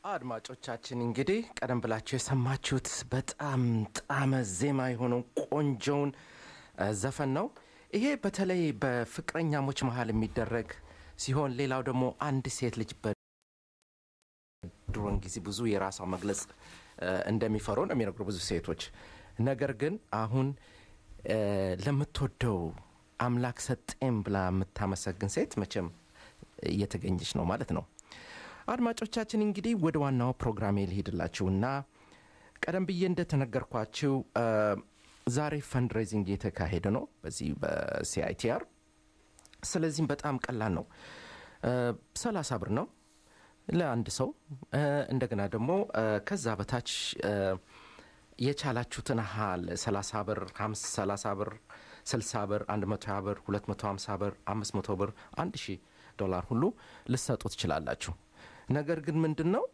አድማጮቻችን እንግዲህ ቀደም ብላችሁ የሰማችሁት በጣም ጣመ ዜማ የሆነው ቆንጆውን ዘፈን ነው። ይሄ በተለይ በፍቅረኛሞች መሀል የሚደረግ ሲሆን ሌላው ደግሞ አንድ ሴት ልጅ በድሮን ጊዜ ብዙ የራሷ መግለጽ እንደሚፈሩ ነው የሚነግሩ ብዙ ሴቶች። ነገር ግን አሁን ለምትወደው አምላክ ሰጤም ብላ የምታመሰግን ሴት መቼም እየተገኘች ነው ማለት ነው። አድማጮቻችን እንግዲህ ወደ ዋናው ፕሮግራሜ ልሄድላችሁ እና ቀደም ብዬ እንደተነገርኳችሁ ዛሬ ፈንድሬዚንግ እየተካሄደ ነው በዚህ በሲአይቲአር። ስለዚህም በጣም ቀላል ነው። ሰላሳ ብር ነው ለአንድ ሰው። እንደገና ደግሞ ከዛ በታች የቻላችሁትን ያህል 30 ብር፣ 30 ብር፣ 60 ብር፣ 120 ብር፣ 250 ብር፣ 500 ብር፣ 1000 ዶላር ሁሉ ልሰጡ ትችላላችሁ። ነገር ግን ምንድን ነው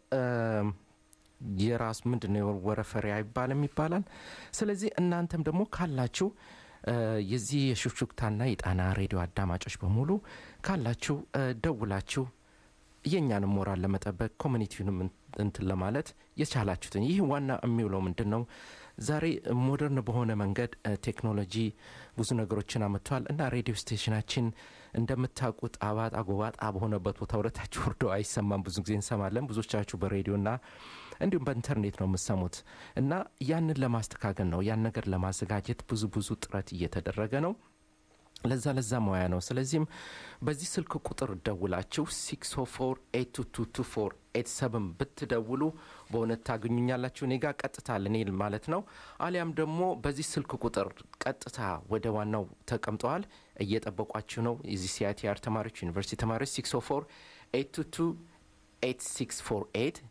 የራሱ ምንድን ነው ወረፈሪያ ይባልም ይባላል። ስለዚህ እናንተም ደግሞ ካላችሁ የዚህ የሹክሹክታና የጣና ሬዲዮ አዳማጮች በሙሉ ካላችሁ ደውላችሁ የእኛንም ሞራል ለመጠበቅ ኮሚኒቲውንም እንትን ለማለት የቻላችሁትን ይህ ዋና የሚውለው ምንድን ነው ዛሬ ሞደርን በሆነ መንገድ ቴክኖሎጂ ብዙ ነገሮችን አመጥቷል እና ሬዲዮ ስቴሽናችን እንደምታውቁት አባጣ ጎባጣ በሆነበት ቦታ ወደታችሁ ወርዶ አይሰማም። ብዙ ጊዜ እንሰማለን። ብዙዎቻችሁ በሬዲዮና እንዲሁም በኢንተርኔት ነው የምሰሙት እና ያንን ለማስተካከል ነው ያን ነገር ለማዘጋጀት ብዙ ብዙ ጥረት እየተደረገ ነው። ለዛ ለዛ ሙያ ነው። ስለዚህም በዚህ ስልክ ቁጥር ደውላችሁ 604 ብትደውሉ በእውነት ታገኙኛላችሁ። እኔ ጋር ቀጥታ ልኔል ማለት ነው። አሊያም ደግሞ በዚህ ስልክ ቁጥር ቀጥታ ወደ ዋናው ተቀምጠዋል፣ እየጠበቋችሁ ነው። የዚህ ሲአይቲአር ተማሪዎች፣ ዩኒቨርሲቲ ተማሪዎች 604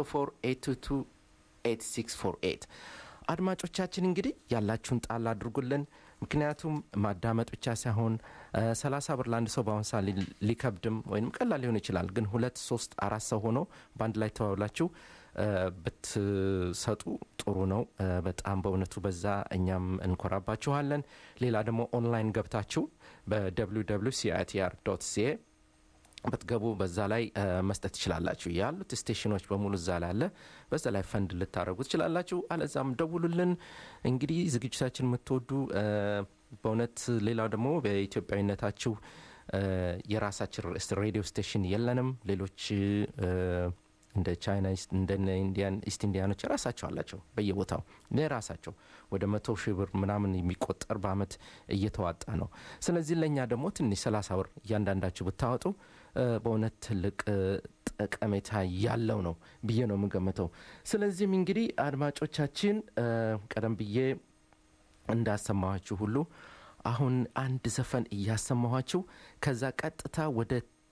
604 አድማጮቻችን እንግዲህ ያላችሁን ጣል አድርጉልን። ምክንያቱም ማዳመጥ ብቻ ሳይሆን ሰላሳ ብር ለአንድ ሰው በአሁን ሰዓት ሊከብድም ወይም ቀላል ሊሆን ይችላል። ግን ሁለት ሶስት አራት ሰው ሆኖ በአንድ ላይ ተባብላችሁ ብትሰጡ ጥሩ ነው። በጣም በእውነቱ በዛ እኛም እንኮራባችኋለን። ሌላ ደግሞ ኦንላይን ገብታችሁ በwww ሲአይቲአር ዶት ሲኤ ብትገቡ በዛ ላይ መስጠት ትችላላችሁ። ያሉት ስቴሽኖች በሙሉ እዛ ላይ አለ። በዛ ላይ ፈንድ ልታደረጉ ትችላላችሁ። አለዛም ደውሉልን። እንግዲህ ዝግጅታችን የምትወዱ በእውነት ሌላው ደግሞ በኢትዮጵያዊነታችሁ የራሳችን ሬዲዮ ስቴሽን የለንም። ሌሎች እንደ ቻይና እንደ ኢንዲያን ኢስት ኢንዲያኖች የራሳቸው አላቸው በየቦታው የራሳቸው ወደ መቶ ሺህ ብር ምናምን የሚቆጠር በአመት እየተዋጣ ነው። ስለዚህ ለእኛ ደግሞ ትንሽ ሰላሳ ብር እያንዳንዳችሁ ብታወጡ በእውነት ትልቅ ጠቀሜታ ያለው ነው ብዬ ነው የምገምተው። ስለዚህም እንግዲህ አድማጮቻችን ቀደም ብዬ እንዳሰማኋችሁ ሁሉ አሁን አንድ ዘፈን እያሰማኋችሁ ከዛ ቀጥታ ወደ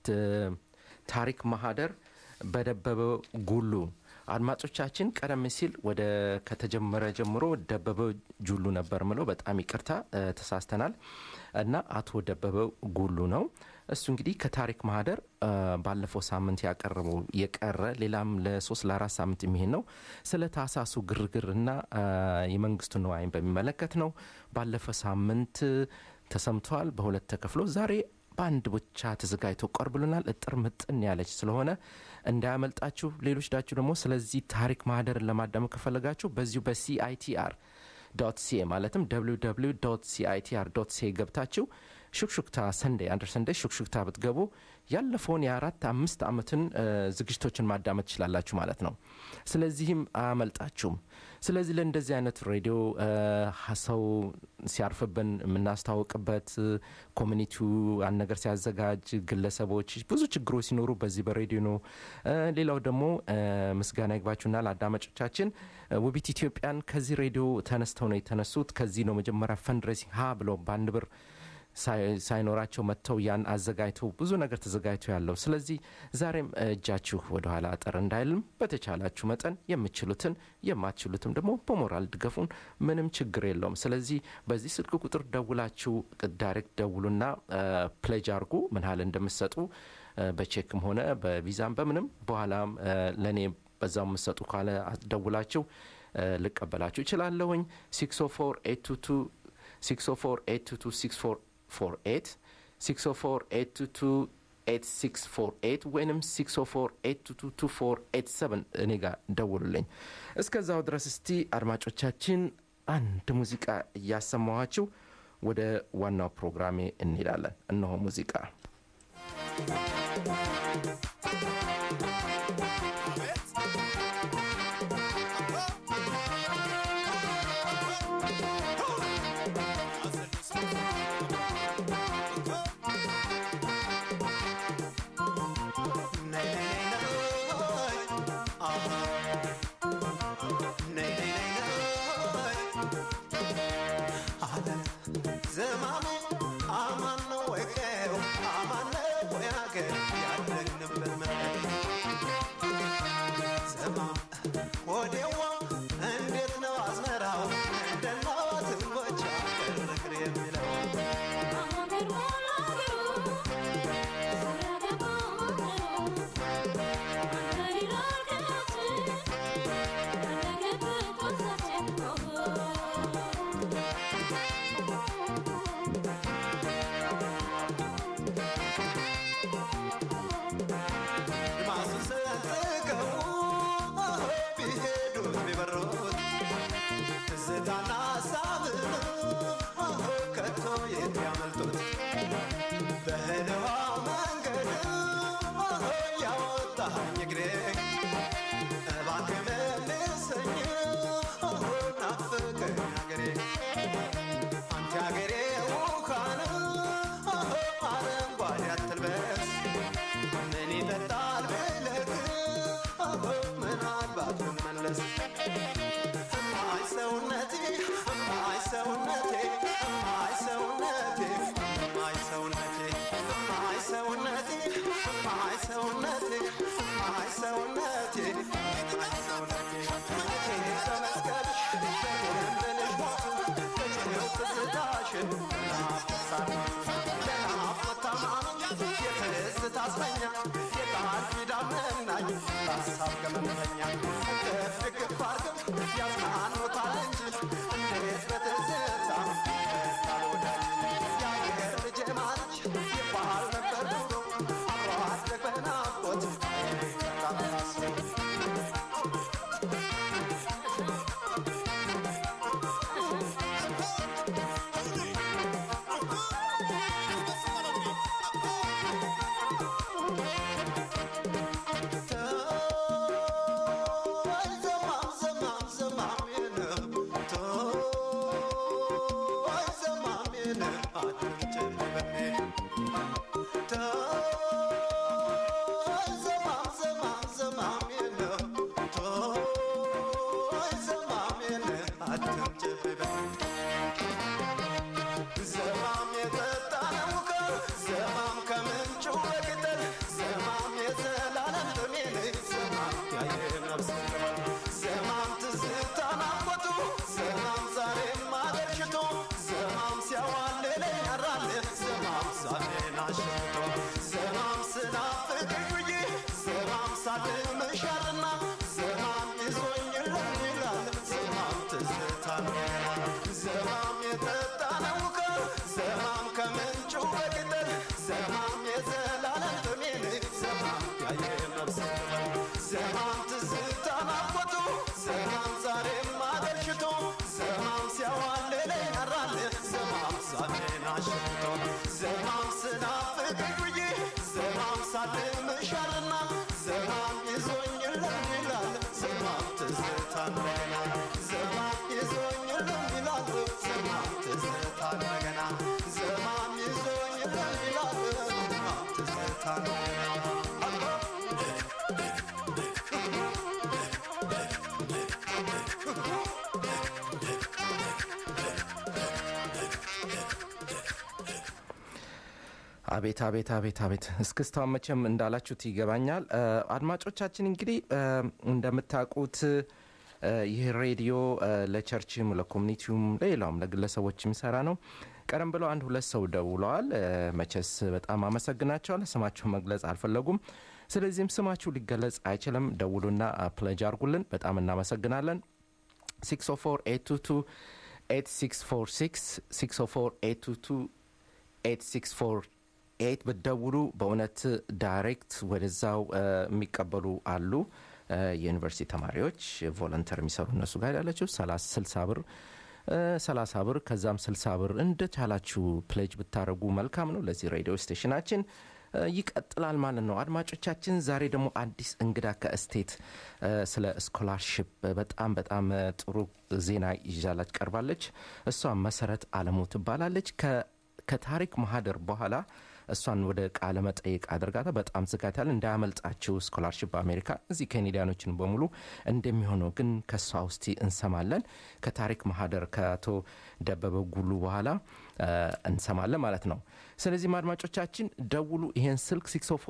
ታሪክ ማህደር በደበበ ጉሉ አድማጮቻችን ቀደም ሲል ወደ ከተጀመረ ጀምሮ ደበበ ጁሉ ነበር ምለው፣ በጣም ይቅርታ ተሳስተናል። እና አቶ ደበበ ጉሉ ነው እሱ እንግዲህ ከታሪክ ማህደር ባለፈው ሳምንት ያቀረበው የቀረ ሌላም ለሶስት ለአራት ሳምንት የሚሄድ ነው። ስለ ታሳሱ ግርግር እና የመንግስቱ ነዋይን በሚመለከት ነው። ባለፈ ሳምንት ተሰምተዋል። በሁለት ተከፍሎ ዛሬ በአንድ ብቻ ተዘጋጅቶ ቀርብልናል። እጥር ምጥን ያለች ስለሆነ እንዳያመልጣችሁ። ሌሎች ዳችሁ ደግሞ ስለዚህ ታሪክ ማህደርን ለማዳመጥ ከፈለጋችሁ በዚሁ በሲአይቲአር ዶት ሲኤ ማለትም www ሲአይቲአር ዶት ሲኤ ገብታችሁ ሹክሹክታ ሰንዴ አንደር ሰንዴ ሹክሹክታ ብትገቡ ያለፈውን የአራት አምስት ዓመትን ዝግጅቶችን ማዳመጥ ትችላላችሁ ማለት ነው። ስለዚህም አያመልጣችሁም። ስለዚህ ለእንደዚህ አይነት ሬዲዮ ሰው ሲያርፍብን የምናስታውቅበት ኮሚኒቲው አንድ ነገር ሲያዘጋጅ ግለሰቦች ብዙ ችግሮች ሲኖሩ በዚህ በሬዲዮ ነው። ሌላው ደግሞ ምስጋና ይግባችሁና ለአዳማጮቻችን ውቢት ኢትዮጵያን ከዚህ ሬዲዮ ተነስተው ነው የተነሱት። ከዚህ ነው መጀመሪያ ፈንድሬሲንግ ሀ ብለው በአንድ ብር ሳይኖራቸው መጥተው ያን አዘጋጅተው ብዙ ነገር ተዘጋጅቶ ያለው። ስለዚህ ዛሬም እጃችሁ ወደኋላ አጠር እንዳይልም በተቻላችሁ መጠን የምችሉትን የማትችሉትም ደግሞ በሞራል ድገፉን፣ ምንም ችግር የለውም። ስለዚህ በዚህ ስልክ ቁጥር ደውላችሁ ዳይሬክት ደውሉና ፕሌጅ አርጉ ምን ያህል እንደምትሰጡ በቼክም ሆነ በቪዛም በምንም በኋላም ለእኔ በዛው የምትሰጡ ካለ ደውላችሁ ልቀበላችሁ ይችላለሁኝ 604 604 822 648 604 8648 ወይም 604 እኔ ጋር ደውሉልኝ። እስከዛው ድረስ እስቲ አድማጮቻችን አንድ ሙዚቃ እያሰማኋችሁ ወደ ዋናው ፕሮግራሜ እንሄዳለን። እነሆ ሙዚቃ አቤት አቤት አቤት አቤት እስክስታውን መቼም እንዳላችሁት ይገባኛል። አድማጮቻችን እንግዲህ እንደምታውቁት ይህ ሬዲዮ ለቸርችም ለኮሚኒቲውም ለሌላውም ለግለሰቦች የሚሰራ ነው። ቀደም ብለው አንድ ሁለት ሰው ደውለዋል። መቼስ በጣም አመሰግናቸዋለሁ። ስማቸው መግለጽ አልፈለጉም። ስለዚህም ስማችሁ ሊገለጽ አይችልም። ደውሉና ፕለጅ አርጉልን። በጣም እናመሰግናለን። 604 8646 604 8646 ኤት ብትደውሉ በእውነት ዳይሬክት ወደዛው የሚቀበሉ አሉ። የዩኒቨርሲቲ ተማሪዎች ቮለንተር የሚሰሩ እነሱ ጋር ያላቸው ስልሳ ብር ሰላሳ ብር ከዛም ስልሳ ብር እንደቻላችሁ ፕሌጅ ብታደረጉ መልካም ነው። ለዚህ ሬዲዮ ስቴሽናችን ይቀጥላል ማለት ነው። አድማጮቻችን ዛሬ ደግሞ አዲስ እንግዳ ከስቴት ስለ ስኮላርሽፕ በጣም በጣም ጥሩ ዜና ይዣላች ቀርባለች። እሷ መሰረት አለሙ ትባላለች። ከታሪክ ማህደር በኋላ እሷን ወደ ቃለ መጠይቅ አድርጋታ በጣም ዝጋታል እንዳያመልጣችሁ። ስኮላርሽፕ በአሜሪካ እዚህ ኬኔዲያኖችን በሙሉ እንደሚሆነው ግን ከእሷ ውስጥ እንሰማለን። ከታሪክ ማህደር ከአቶ ደበበ ጉሉ በኋላ እንሰማለን ማለት ነው። ስለዚህም አድማጮቻችን ደውሉ። ይሄን ስልክ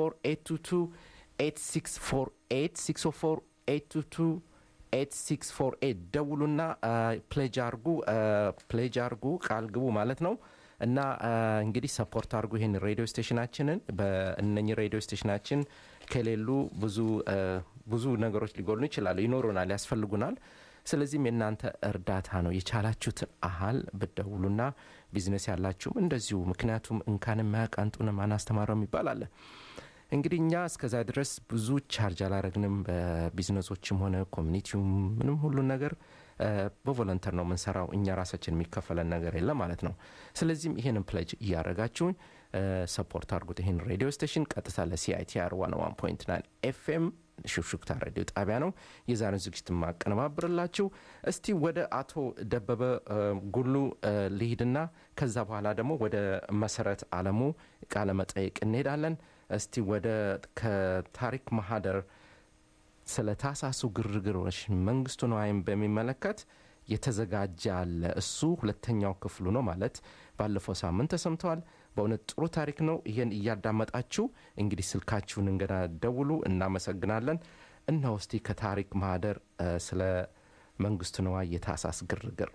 604 ደውሉና ፕሌጅ አርጉ ፕሌጅ አርጉ ቃል ግቡ ማለት ነው። እና እንግዲህ ሰፖርት አድርጉ ይህን ሬዲዮ ስቴሽናችንን። በእነኚህ ሬዲዮ ስቴሽናችን ከሌሉ ብዙ ብዙ ነገሮች ሊጎሉ ይችላሉ፣ ይኖሩናል፣ ያስፈልጉናል። ስለዚህም የእናንተ እርዳታ ነው። የቻላችሁትን አህል ብደውሉና ቢዝነስ ያላችሁም እንደዚሁ። ምክንያቱም እንካን የማያውቅ አንጡንም አናስተማረውም ይባላል። እንግዲህ እኛ እስከዛ ድረስ ብዙ ቻርጅ አላረግንም። በቢዝነሶችም ሆነ ኮሚኒቲውም ምንም ሁሉን ነገር በቮለንተር ነው የምንሰራው። እኛ ራሳችን የሚከፈለን ነገር የለም ማለት ነው። ስለዚህም ይህንን ፕለጅ እያደረጋችሁኝ ሰፖርት አድርጉት። ይህን ሬዲዮ ስቴሽን ቀጥታ ለሲአይቲአር ዋን ዋን ፖይንት ናይን ኤፍኤም ሹክሹክታ ሬዲዮ ጣቢያ ነው የዛሬውን ዝግጅት ማቀነባብርላችሁ። እስቲ ወደ አቶ ደበበ ጉሉ ልሂድና ከዛ በኋላ ደግሞ ወደ መሰረት አለሙ ቃለ መጠይቅ እንሄዳለን። እስቲ ወደ ከታሪክ ማህደር ስለ ታሳሱ ግርግሮች መንግስቱ ነዋይን በሚመለከት የተዘጋጀ አለ። እሱ ሁለተኛው ክፍሉ ነው ማለት ባለፈው ሳምንት ተሰምተዋል። በእውነት ጥሩ ታሪክ ነው። ይህን እያዳመጣችሁ እንግዲህ ስልካችሁን እንገዳ ደውሉ። እናመሰግናለን። እነሆ እስቲ ከታሪክ ማህደር ስለ መንግስቱ ነዋይ የታሳስ ግርግር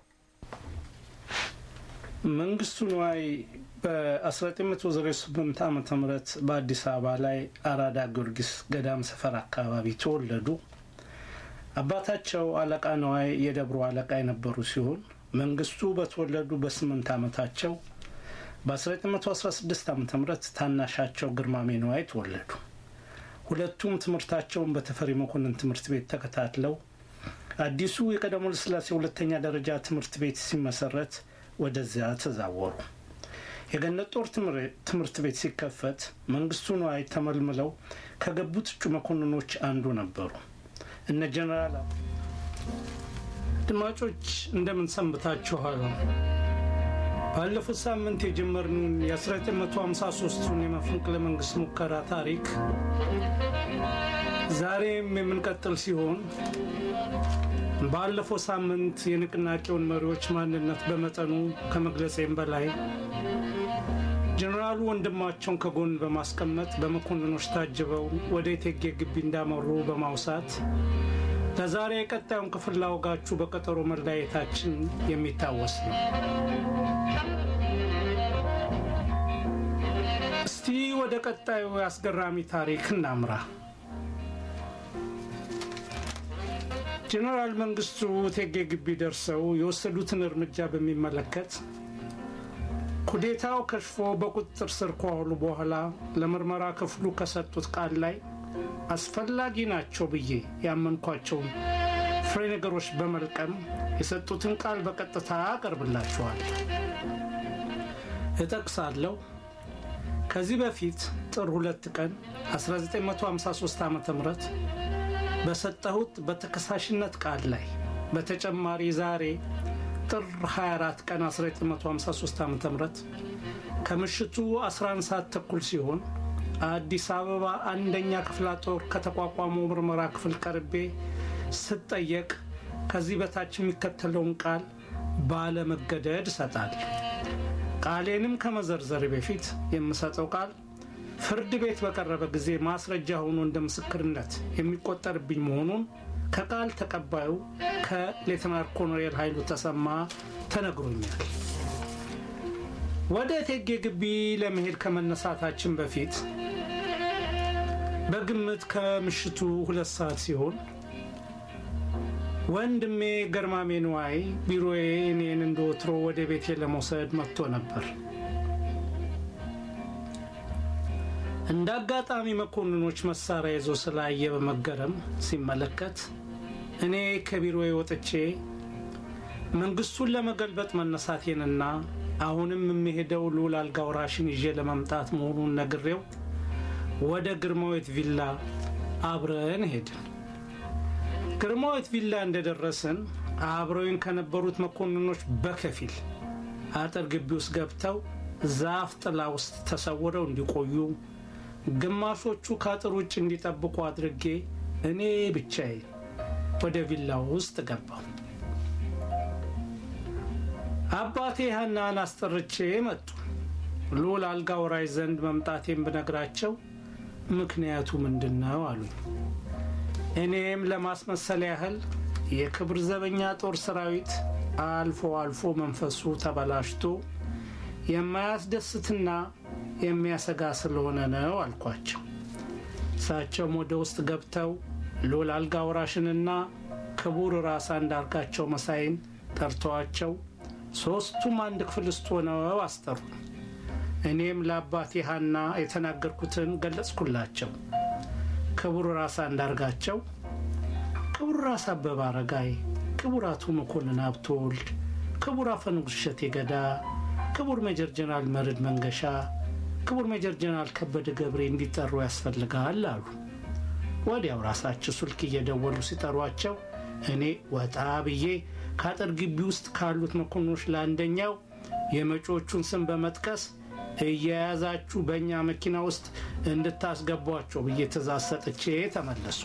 መንግስቱ ነዋይ በ1908 ዓ ም በአዲስ አበባ ላይ አራዳ ጊዮርጊስ ገዳም ሰፈር አካባቢ ተወለዱ። አባታቸው አለቃ ነዋይ የደብሮ አለቃ የነበሩ ሲሆን መንግስቱ በተወለዱ በስምንት ዓመታቸው በ1916 ዓ ም ታናሻቸው ግርማሜ ነዋይ ተወለዱ። ሁለቱም ትምህርታቸውን በተፈሪ መኮንን ትምህርት ቤት ተከታትለው አዲሱ የቀዳማዊ ኃይለ ሥላሴ ሁለተኛ ደረጃ ትምህርት ቤት ሲመሰረት ወደዚያ ተዛወሩ። የገነት ጦር ትምህርት ቤት ሲከፈት መንግስቱ ነዋይ ተመልምለው ከገቡት እጩ መኮንኖች አንዱ ነበሩ። እነ ጀነራል አድማጮች እንደምን ሰንብታችኋል? ባለፉት ሳምንት የጀመርነውን የ1953ቱን የመፈንቅለ መንግስት ሙከራ ታሪክ ዛሬም የምንቀጥል ሲሆን ባለፈው ሳምንት የንቅናቄውን መሪዎች ማንነት በመጠኑ ከመግለጼም በላይ ጀኔራሉ ወንድማቸውን ከጎን በማስቀመጥ በመኮንኖች ታጅበው ወደ እቴጌ ግቢ እንዳመሩ በማውሳት ለዛሬ የቀጣዩን ክፍል ላወጋችሁ በቀጠሮ መለያየታችን የሚታወስ ነው። እስቲ ወደ ቀጣዩ አስገራሚ ታሪክ እናምራ። ጀኔራል መንግስቱ እቴጌ ግቢ ደርሰው የወሰዱትን እርምጃ በሚመለከት ኩዴታው ከሽፎ በቁጥጥር ስር ከዋሉ በኋላ ለምርመራ ክፍሉ ከሰጡት ቃል ላይ አስፈላጊ ናቸው ብዬ ያመንኳቸውን ፍሬ ነገሮች በመልቀም የሰጡትን ቃል በቀጥታ አቀርብላችኋል። እጠቅሳለሁ። ከዚህ በፊት ጥር ሁለት ቀን 1953 ዓ ም በሰጠሁት በተከሳሽነት ቃል ላይ በተጨማሪ ዛሬ ጥር 24 ቀን 1953 ዓ ም ከምሽቱ 11 ሰዓት ተኩል ሲሆን አዲስ አበባ አንደኛ ክፍለ ጦር ከተቋቋመው ምርመራ ክፍል ቀርቤ ስጠየቅ ከዚህ በታች የሚከተለውን ቃል ባለመገደድ እሰጣል። ቃሌንም ከመዘርዘር በፊት የምሰጠው ቃል ፍርድ ቤት በቀረበ ጊዜ ማስረጃ ሆኖ እንደ ምስክርነት የሚቆጠርብኝ መሆኑን ከቃል ተቀባዩ ከሌተናር ኮሎኔል ኃይሉ ተሰማ ተነግሮኛል። ወደ እቴጌ ግቢ ለመሄድ ከመነሳታችን በፊት በግምት ከምሽቱ ሁለት ሰዓት ሲሆን ወንድሜ ገርማሜ ንዋይ ቢሮዬ እኔን እንደወትሮ ወደ ቤቴ ለመውሰድ መጥቶ ነበር። እንደ አጋጣሚ መኮንኖች መሳሪያ ይዞ ስላየ በመገረም ሲመለከት እኔ ከቢሮዬ ወጥቼ መንግስቱን ለመገልበጥ መነሳቴንና አሁንም የሚሄደው ልዑል አልጋ ወራሽን ይዤ ለመምጣት መሆኑን ነግሬው ወደ ግርማዊት ቪላ አብረን ሄድን። ግርማዊት ቪላ እንደደረስን አብረውኝ ከነበሩት መኮንኖች በከፊል አጥር ግቢ ውስጥ ገብተው ዛፍ ጥላ ውስጥ ተሰውረው እንዲቆዩ፣ ግማሾቹ ከአጥር ውጭ እንዲጠብቁ አድርጌ እኔ ብቻዬን ወደ ቪላው ውስጥ ገባው። አባቴ ሀናን አስጠርቼ መጡ። ልዑል አልጋ ወራሽ ዘንድ መምጣቴን ብነግራቸው ምክንያቱ ምንድን ነው አሉኝ። እኔም ለማስመሰል ያህል የክብር ዘበኛ ጦር ሰራዊት አልፎ አልፎ መንፈሱ ተበላሽቶ የማያስደስትና የሚያሰጋ ስለሆነ ነው አልኳቸው። እሳቸውም ወደ ውስጥ ገብተው ልዑል አልጋ ወራሽንና ክቡር ራስ አንዳርጋቸው መሳይን ጠርተዋቸው ሦስቱም አንድ ክፍል ውስጥ ሆነው አስጠሩ። እኔም ለአባቴ ሀና የተናገርኩትን ገለጽኩላቸው። ክቡር ራስ አንዳርጋቸው፣ ክቡር ራስ አበበ አረጋይ፣ ክቡር አቶ መኮንን ሀብተወልድ፣ ክቡር አፈንጉስ እሸቴ ገዳ፣ ክቡር ሜጀር ጀነራል መርድ መንገሻ፣ ክቡር ሜጀር ጀነራል ከበደ ገብሬ እንዲጠሩ ያስፈልጋል አሉ። ወዲያው ራሳቸው ስልክ እየደወሉ ሲጠሯቸው እኔ ወጣ ብዬ ከአጥር ግቢ ውስጥ ካሉት መኮንኖች ለአንደኛው የመጪዎቹን ስም በመጥቀስ እየያዛችሁ በእኛ መኪና ውስጥ እንድታስገቧቸው ብዬ ትእዛዝ ሰጥቼ ተመለስኩ።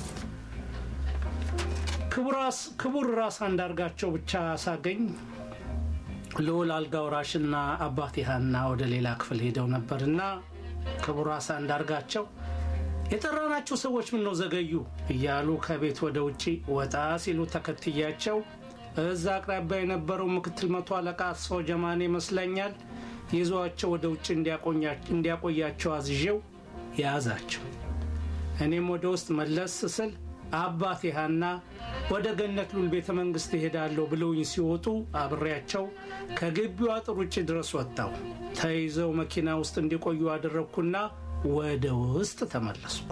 ክቡር ራስ አንዳርጋቸው ብቻ ሳገኝ ልዑል አልጋ ወራሽና አባቴ ሀና ወደ ሌላ ክፍል ሄደው ነበርና ክቡር ራስ አንዳርጋቸው የጠራናቸው ሰዎች ምን ነው ዘገዩ እያሉ ከቤት ወደ ውጭ ወጣ ሲሉ ተከትያቸው እዛ አቅራቢያ የነበረው ምክትል መቶ አለቃ አስፋው ጀማኔ ይመስለኛል ይዟቸው ወደ ውጭ እንዲያቆያቸው አዝዤው ያዛቸው። እኔም ወደ ውስጥ መለስ ስል አባቴ ሀና ወደ ገነት ሉል ቤተ መንግስት እሄዳለሁ ብለውኝ ሲወጡ አብሬያቸው ከግቢው አጥር ውጭ ድረስ ወጣው። ተይዘው መኪና ውስጥ እንዲቆዩ አደረግኩና ወደ ውስጥ ተመለስኩ።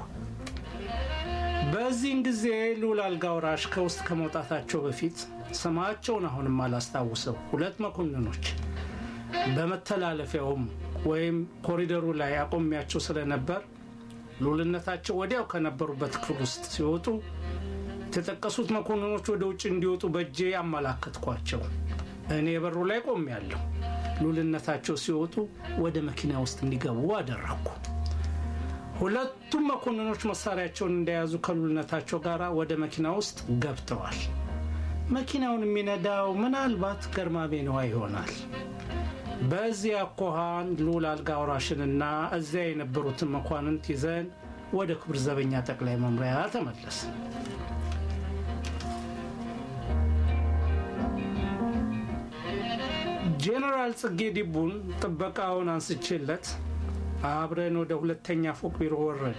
በዚህን ጊዜ ልዑል አልጋ ወራሽ ከውስጥ ከመውጣታቸው በፊት ስማቸውን አሁንም አላስታውሰው ሁለት መኮንኖች በመተላለፊያውም ወይም ኮሪደሩ ላይ አቆሚያቸው ስለነበር ልዑልነታቸው ወዲያው ከነበሩበት ክፍል ውስጥ ሲወጡ የተጠቀሱት መኮንኖች ወደ ውጭ እንዲወጡ በእጄ አመላከትኳቸው። እኔ በሩ ላይ ቆሜያለሁ። ልዑልነታቸው ሲወጡ ወደ መኪና ውስጥ እንዲገቡ አደረግኩ። ሁለቱም መኮንኖች መሳሪያቸውን እንደያዙ ከልዑልነታቸው ጋር ወደ መኪና ውስጥ ገብተዋል። መኪናውን የሚነዳው ምናልባት ገርማሜ ነዋ ይሆናል። በዚህ አኳኋን ልዑል አልጋ ወራሽንና እዚያ የነበሩትን መኳንንት ይዘን ወደ ክብር ዘበኛ ጠቅላይ መምሪያ ተመለስ። ጄኔራል ጽጌ ዲቡን ጥበቃውን አንስቼለት አብረን ወደ ሁለተኛ ፎቅ ቢሮ ወረድ።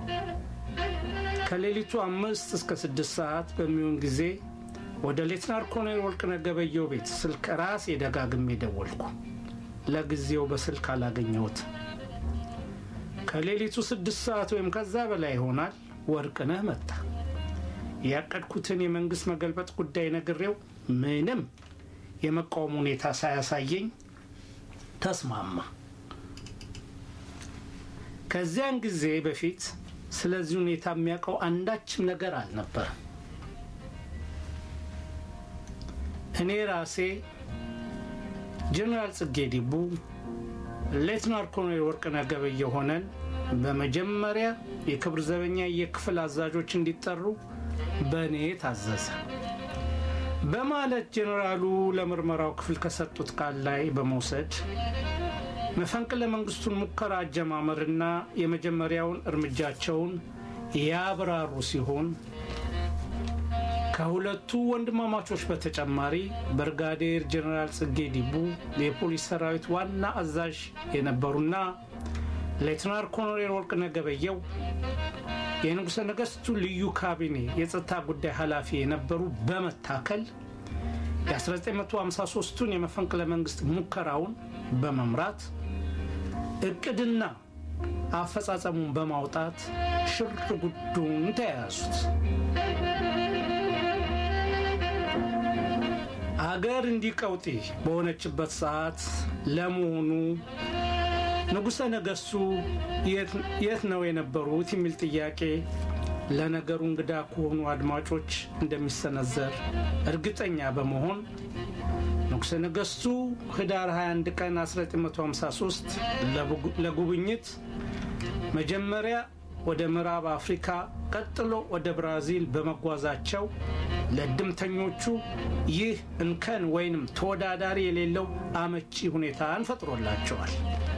ከሌሊቱ አምስት እስከ ስድስት ሰዓት በሚሆን ጊዜ ወደ ሌትናር ኮሎኔል ወርቅነህ ገበየሁ ቤት ስልክ ራሴ ደጋግሜ ደወልኩ። ለጊዜው በስልክ አላገኘሁት። ከሌሊቱ ስድስት ሰዓት ወይም ከዛ በላይ ይሆናል። ወርቅነህ መጣ። ያቀድኩትን የመንግስት መገልበጥ ጉዳይ ነግሬው ምንም የመቃወም ሁኔታ ሳያሳየኝ ተስማማ። ከዚያን ጊዜ በፊት ስለዚህ ሁኔታ የሚያውቀው አንዳችም ነገር አልነበረም። እኔ ራሴ ጀኔራል ጽጌ ዲቡ፣ ሌትናር ኮሎኔል ወርቅነህ ገበየሁ ሆነን በመጀመሪያ የክብር ዘበኛ የክፍል አዛዦች እንዲጠሩ በእኔ ታዘዘ በማለት ጀኔራሉ ለምርመራው ክፍል ከሰጡት ቃል ላይ በመውሰድ መፈንቅለ መንግስቱን ሙከራ አጀማመርና የመጀመሪያውን እርምጃቸውን ያብራሩ ሲሆን ከሁለቱ ወንድማማቾች በተጨማሪ ብርጋዴር ጀኔራል ጽጌ ዲቡ የፖሊስ ሰራዊት ዋና አዛዥ የነበሩና ሌትናር ኮሎኔል ወርቅነህ ገበየሁ የንጉሠ ነገሥቱ ልዩ ካቢኔ የጸጥታ ጉዳይ ኃላፊ የነበሩ በመታከል የ1953ቱን የመፈንቅለ መንግስት ሙከራውን በመምራት እቅድና አፈጻጸሙን በማውጣት ሽር ጉዱን ተያያዙት። አገር እንዲህ ቀውጢ በሆነችበት ሰዓት ለመሆኑ ንጉሠ ነገሥቱ የት ነው የነበሩት የሚል ጥያቄ ለነገሩ እንግዳ ከሆኑ አድማጮች እንደሚሰነዘር እርግጠኛ በመሆን ንጉሠ ነገሥቱ ህዳር 21 ቀን 1953 ለጉብኝት መጀመሪያ ወደ ምዕራብ አፍሪካ ቀጥሎ ወደ ብራዚል በመጓዛቸው ለእድምተኞቹ ይህ እንከን ወይንም ተወዳዳሪ የሌለው አመቺ ሁኔታን ፈጥሮላቸዋል።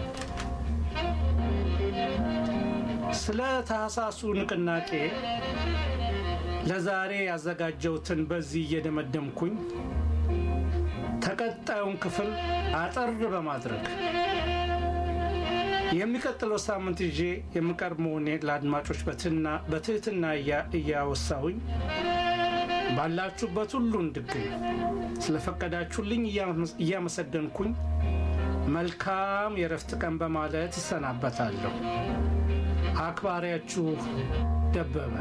ስለ ታህሳሱ ንቅናቄ ለዛሬ ያዘጋጀውትን በዚህ እየደመደምኩኝ ተቀጣዩን ክፍል አጠር በማድረግ የሚቀጥለው ሳምንት ይዤ የምቀርብ መሆኔን ለአድማጮች በትህትና እያወሳሁኝ ባላችሁበት ሁሉ እንድገኝ ስለፈቀዳችሁልኝ እያመሰገንኩኝ መልካም የረፍት ቀን በማለት እሰናበታለሁ። አክባሪያችሁ ደበበ።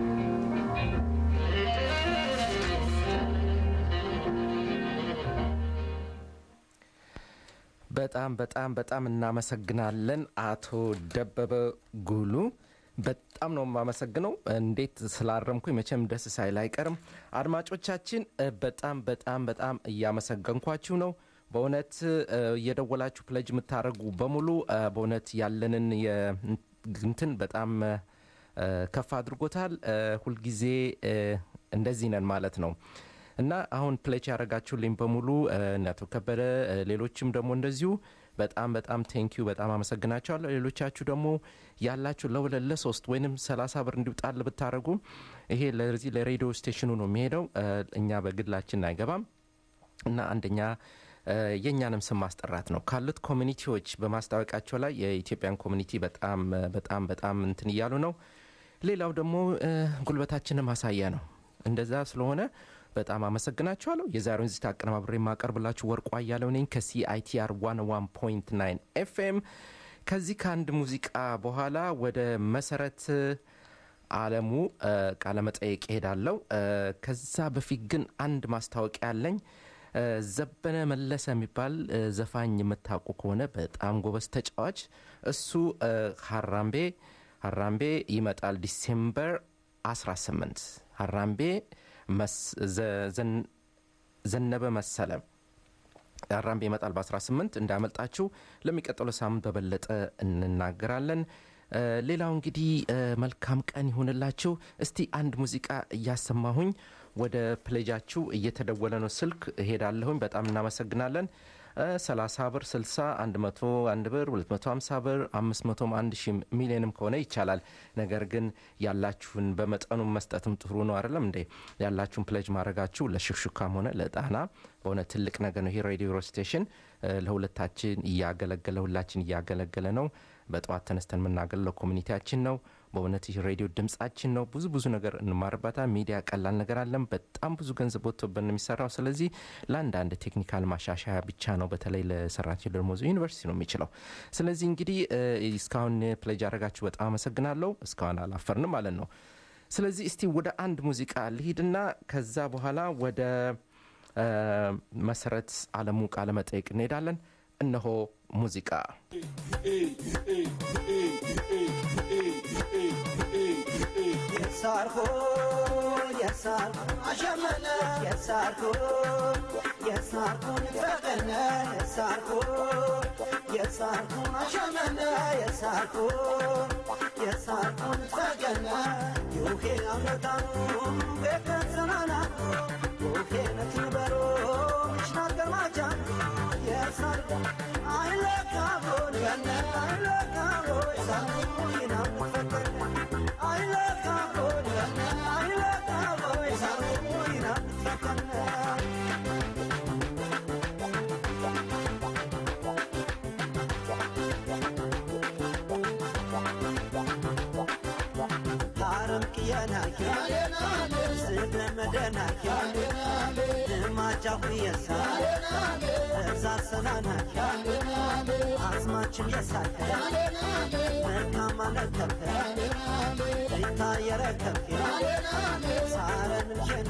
በጣም በጣም በጣም እናመሰግናለን አቶ ደበበ ጉሉ። በጣም ነው የማመሰግነው። እንዴት ስላረምኩኝ መቼም ደስ ሳይል አይቀርም። አድማጮቻችን በጣም በጣም በጣም እያመሰገንኳችሁ ነው። በእውነት እየደወላችሁ ፕለጅ የምታደርጉ በሙሉ በእውነት ያለንን እንትን በጣም ከፍ አድርጎታል። ሁልጊዜ እንደዚህ ነን ማለት ነው እና አሁን ፕሌች ያደረጋችሁልኝ በሙሉ እነቶ ከበደ፣ ሌሎችም ደግሞ እንደዚሁ በጣም በጣም ቴንኪዩ በጣም አመሰግናቸዋለሁ። ሌሎቻችሁ ደግሞ ያላችሁ ለሁለት ለሶስት ወይንም ሰላሳ ብር እንዲውጣል ብታደረጉ ይሄ ለዚህ ለሬዲዮ ስቴሽኑ ነው የሚሄደው። እኛ በግላችን አይገባም እና አንደኛ የእኛንም ስም ማስጠራት ነው ካሉት ኮሚኒቲዎች በማስታወቂያቸው ላይ የኢትዮጵያን ኮሚኒቲ በጣም በጣም በጣም እንትን እያሉ ነው። ሌላው ደግሞ ጉልበታችንን ማሳያ ነው። እንደዛ ስለሆነ በጣም አመሰግናችኋለሁ። የዛሬውን ዚታ አቀነባብሬ የማቀርብላችሁ ወርቁ አያሌው ነኝ ከሲአይቲአር 101.9 ኤፍኤም። ከዚህ ከአንድ ሙዚቃ በኋላ ወደ መሰረት አለሙ ቃለመጠየቅ ሄዳለሁ። ከዛ በፊት ግን አንድ ማስታወቂያ አለኝ። ዘበነ መለሰ የሚባል ዘፋኝ የምታውቁ ከሆነ በጣም ጎበዝ ተጫዋች እሱ ሀራምቤ ሀራምቤ ይመጣል ዲሴምበር 18 ሀራምቤ ዘነበ መሰለ ሀራምቤ ይመጣል በ18 እንዳመልጣችሁ ለሚቀጥለው ሳምንት በበለጠ እንናገራለን። ሌላው እንግዲህ መልካም ቀን ይሁንላችሁ። እስቲ አንድ ሙዚቃ እያሰማሁኝ ወደ ፕሌጃችሁ እየተደወለ ነው ስልክ እሄዳለሁኝ። በጣም እናመሰግናለን። 30 ብር፣ 60፣ 101 ብር፣ 250 ብር፣ 500 1 ሺ ሚሊዮንም ከሆነ ይቻላል። ነገር ግን ያላችሁን በመጠኑ መስጠትም ጥሩ ነው አይደለም እንዴ? ያላችሁን ፕሌጅ ማድረጋችሁ ለሽክሹካም ሆነ ለጣና በሆነ ትልቅ ነገር ነው። ይሄ ሬዲዮ ስቴሽን ለሁለታችን እያገለገለ ሁላችን እያገለገለ ነው። በጠዋት ተነስተን የምናገለው ኮሚኒቲያችን ነው። በእውነት ይህ ሬዲዮ ድምጻችን ነው። ብዙ ብዙ ነገር እንማርበታል። ሚዲያ ቀላል ነገር አለም። በጣም ብዙ ገንዘብ ወጥቶብን የሚሰራው። ስለዚህ ለአንዳንድ ቴክኒካል ማሻሻያ ብቻ ነው። በተለይ ለሰራችን ደሞዙ ዩኒቨርሲቲ ነው የሚችለው። ስለዚህ እንግዲህ እስካሁን ፕሌጅ ያደረጋችሁ በጣም አመሰግናለሁ። እስካሁን አላፈርንም ማለት ነው። ስለዚህ እስቲ ወደ አንድ ሙዚቃ ልሂድና ከዛ በኋላ ወደ መሰረት አለሙ ቃለ መጠየቅ እንሄዳለን። እነሆ ሙዚቃ የሳርኩን የሳርኩን አሸመነ የሳርኩን የሳርኩን ፈቀነ የሳርኩን የሳርኩን አሸመነ የሳርኩን የሳርኩን ፈቀነ ዩኬ አመጣኑ ቤከሰናና ዩኬ ነትበሮ ሽናገርማቻ የሳርኩ አይለካቦን ገነ አይለካቦ የሳርኩን ይናምፈቀነ አስማጫሁ የሳ እዛ ሰናናሻ አስማችን የሳከ መልካም አለከብከ ይታየረከብከ ሳረን ጀና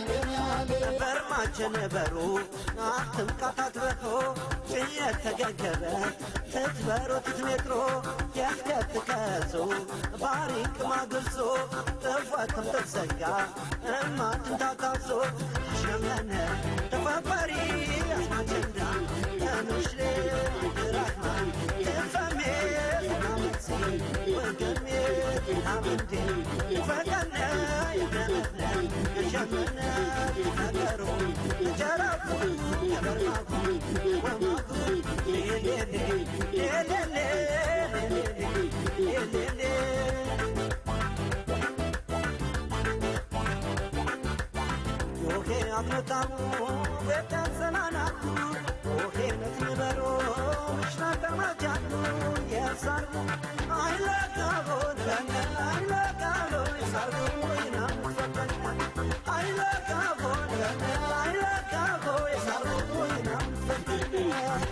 በርማችን በሩ አትምቃታት በቶ ጭየት ተገገበ ትትበሮ ትትሜጥሮ የትከትከዞ ባሪቅ ማግልጾ ጥፈትም ትዘጋ እማትንታታዞ ሸመነ ተፈፈሪ አስማችንዳ ተምሽሬ ራህማ ትፈሜ ናመሴ ወገሜ ናምንዴ ፈቀነ የደመነ የሸመነ ነገሩ ጀራፉ የበርማኩ ወማኩ ሌሌሌ ሌሌሌ ሌሌሌ ዮሄ አትመጣሙ ቤተሰናናቱ ዮሄ ነትንበሮ ምሽና ቀማጃሉ የሳርጉ አይለቃቦን አይለቃሎ የሳርጉ ወይና ምትፈጠኛ አይለቃቦን አይለቃቦ የሳርጉ ወይና ምትፈጠኛ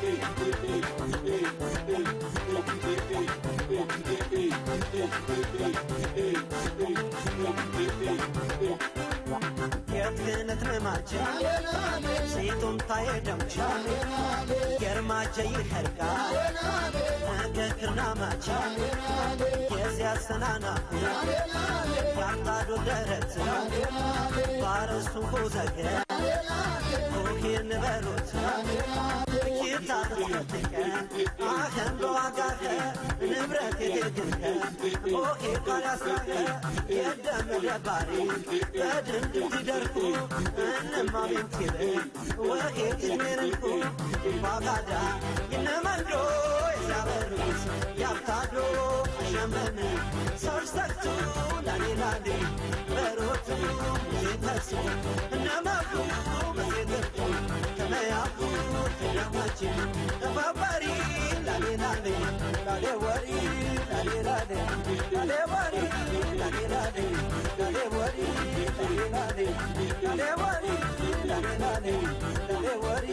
የትነት መማቸ ሴቱም ታየ ደምቻ ገርማቸ ይኸርጋ ነገክርና ማቻ የዚያ ሰናናሁ ያታዶ ደረት ባረሱ ኮዘገ ኮኪን በሉት ኪታ ትፈትከ አኸን በዋጋኸ ንብረት የግግንከ ኦኬ ቃላስራኸ የደም ደባሪ በድንድ ትደርኩ እንማ ቤንቲረ ወሄ ትሜርንኩ ባጋዳ ይነመንዶ የዛበሩት ያብታዶ ሸመን ሰርሰቱ ላሌላሌ በሮቱ ዜተሱ እነመፉ በዜተቱ ተመያፉ ተደማች ተባባሪ ላሌላሌ ላሌ ወሪ ላሌላሌ ላሌ ወሪ ላሌላሌ ላሌ ወሪ ላሌላሌ ላሌ ወሪ ላሌላሌ ላሌ ወሪ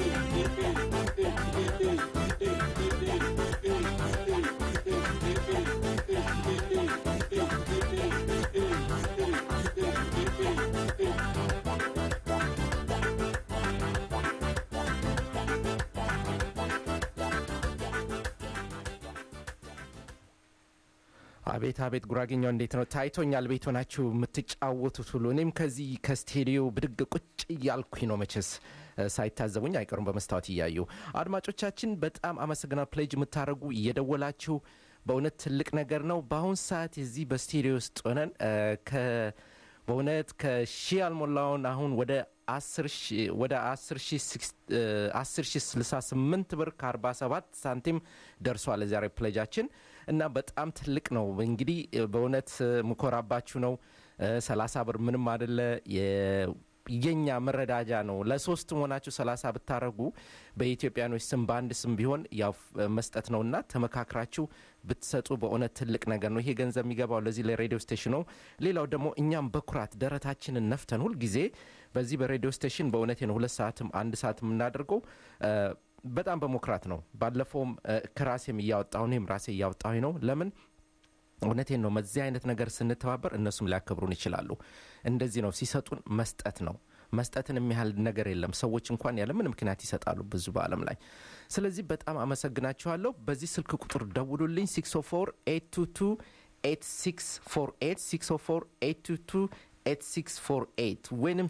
አቤት አቤት ጉራጌኛው እንዴት ነው ታይቶኛል ቤት ሆናችሁ የምትጫወቱት ሁሉ እኔም ከዚህ ከስቴዲዮ ብድግ ቁጭ እያልኩኝ ነው መቼስ እ፣ ሳይታዘቡኝ አይቀሩም በመስታወት እያዩ አድማጮቻችን በጣም አመሰግናል ፕሌጅ የምታደርጉ እየደወላችሁ በእውነት ትልቅ ነገር ነው በአሁን ሰዓት እዚህ በስቴዲዮ ውስጥ ሆነን እ፣ ከ በእውነት ከሺህ ያልሞላውን አሁን ወደ አስር ሺህ ወደ አስር ሺህ ስክስ- እ፣ አስር ሺህ ስልሳ ስምንት ብር ከአርባ ሰባት ሳንቲም ደርሷል ዛሬ ፕሌጃችን እና በጣም ትልቅ ነው እንግዲህ እ፣ በእውነት እ፣ ምኮራባችሁ ነው እ፣ ሰላሳ ብር ምንም አደለ የ- የኛ መረዳጃ ነው ለሶስት መሆናችሁ ሰላሳ ብታረጉ በኢትዮጵያኖች ስም በአንድ ስም ቢሆን ያው እ፣ መስጠት ነውና ተመካክራችሁ ብትሰጡ በእውነት ትልቅ ነገር ነው ይሄ ገንዘብ የሚገባው ለዚህ ለሬዲዮ ስቴሽን ነው ሌላው ደግሞ እኛም በኩራት ደረታችንን ነፍተን ሁልጊዜ በዚህ በሬዲዮ ስቴሽን በእውነት ነው ሁለት ሰዓትም አንድ ሰዓት የምናደርገው እ፣ በጣም በመኩራት ነው ባለፈውም እ፣ ከራሴም እያወጣሁ እኔም ራሴ እያወጣሁ ነው ለምን እውነቴን ነው በዚህ አይነት ነገር ስንተባበር እነሱም ሊያከብሩን ይችላሉ እንደዚህ ነው ሲሰጡን መስጠት ነው መስጠትን የሚያህል ነገር የለም ሰዎች እንኳን ያለ ምን ምክንያት ይሰጣሉ ብዙ በአለም ላይ ስለዚህ በጣም አመሰግናችኋለሁ በዚህ ስልክ ቁጥር ደውሉልኝ 604 ወይንም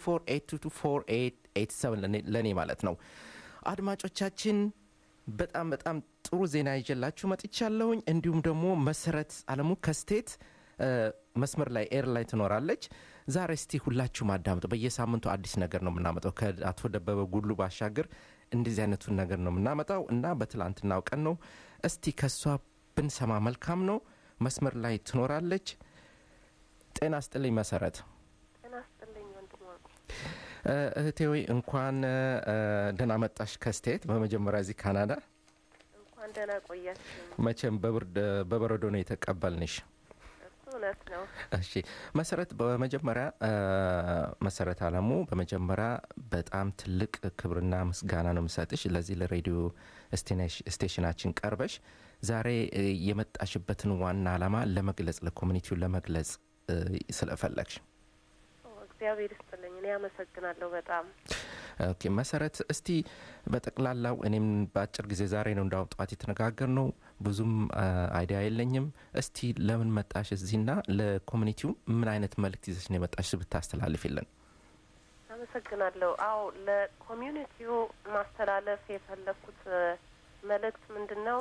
604 ለእኔ ማለት ነው አድማጮቻችን በጣም በጣም ጥሩ ዜና ይዤላችሁ መጥቻለሁኝ እንዲሁም ደግሞ መሰረት አለሙ ከስቴት እ፣ መስመር ላይ ኤር ላይ ትኖራለች ዛሬ እስቲ ሁላችሁም አዳምጡ በየሳምንቱ አዲስ ነገር ነው የምናመጣው ከአቶ ደበበ ጉሉ ባሻገር እንደዚህ አይነቱን ነገር ነው የምናመጣው እና በትላንትናው ቀን ነው እስቲ ከሷ ብንሰማ መልካም ነው መስመር ላይ ትኖራለች ጤና ስጥልኝ መሰረት ጤና ይስጥልኝ ወንድም ወርቁ። እ፣ እህቴ ሆይ እንኳን እ፣ ደህና መጣሽ ከስቴት በመጀመሪያ እዚህ ካናዳ እንኳን ደህና ቆያችሁ። መቼም በብርድ በበረዶ ነው የተቀበልንሽ እሱ እውነት ነው። እሺ መሰረት በመጀመሪያ እ፣ መሰረት አለሙ በመጀመሪያ በጣም ትልቅ ክብርና ምስጋና ነው የምሰጥሽ ለዚህ ለሬዲዮ ስቴሽናችን ቀርበሽ ዛሬ እ፣ የመጣሽበትን ዋና ዓላማ ለመግለጽ ለኮሚኒቲውን ለመግለጽ እ፣ ስለፈለግሽ ኦ፣ እግዚአብሔር ይስጥልኝ። እኔ አመሰግናለሁ በጣም ኦኬ መሰረት እስቲ በጠቅላላው እኔም በአጭር ጊዜ ዛሬ ነው እንዳውም ጠዋት የተነጋገር ነው ብዙም አ፣ አይዲያ የለኝም እስቲ ለምን መጣሽ እዚህና ለኮሚኒቲው ምን አይነት መልእክት ይዘሽ ነው የመጣሽ ብታስተላልፊልን አመሰግናለሁ። አዎ ለኮሚዩኒቲው ማስተላለፍ የፈለግኩት እ፣ መልእክት ምንድን ነው?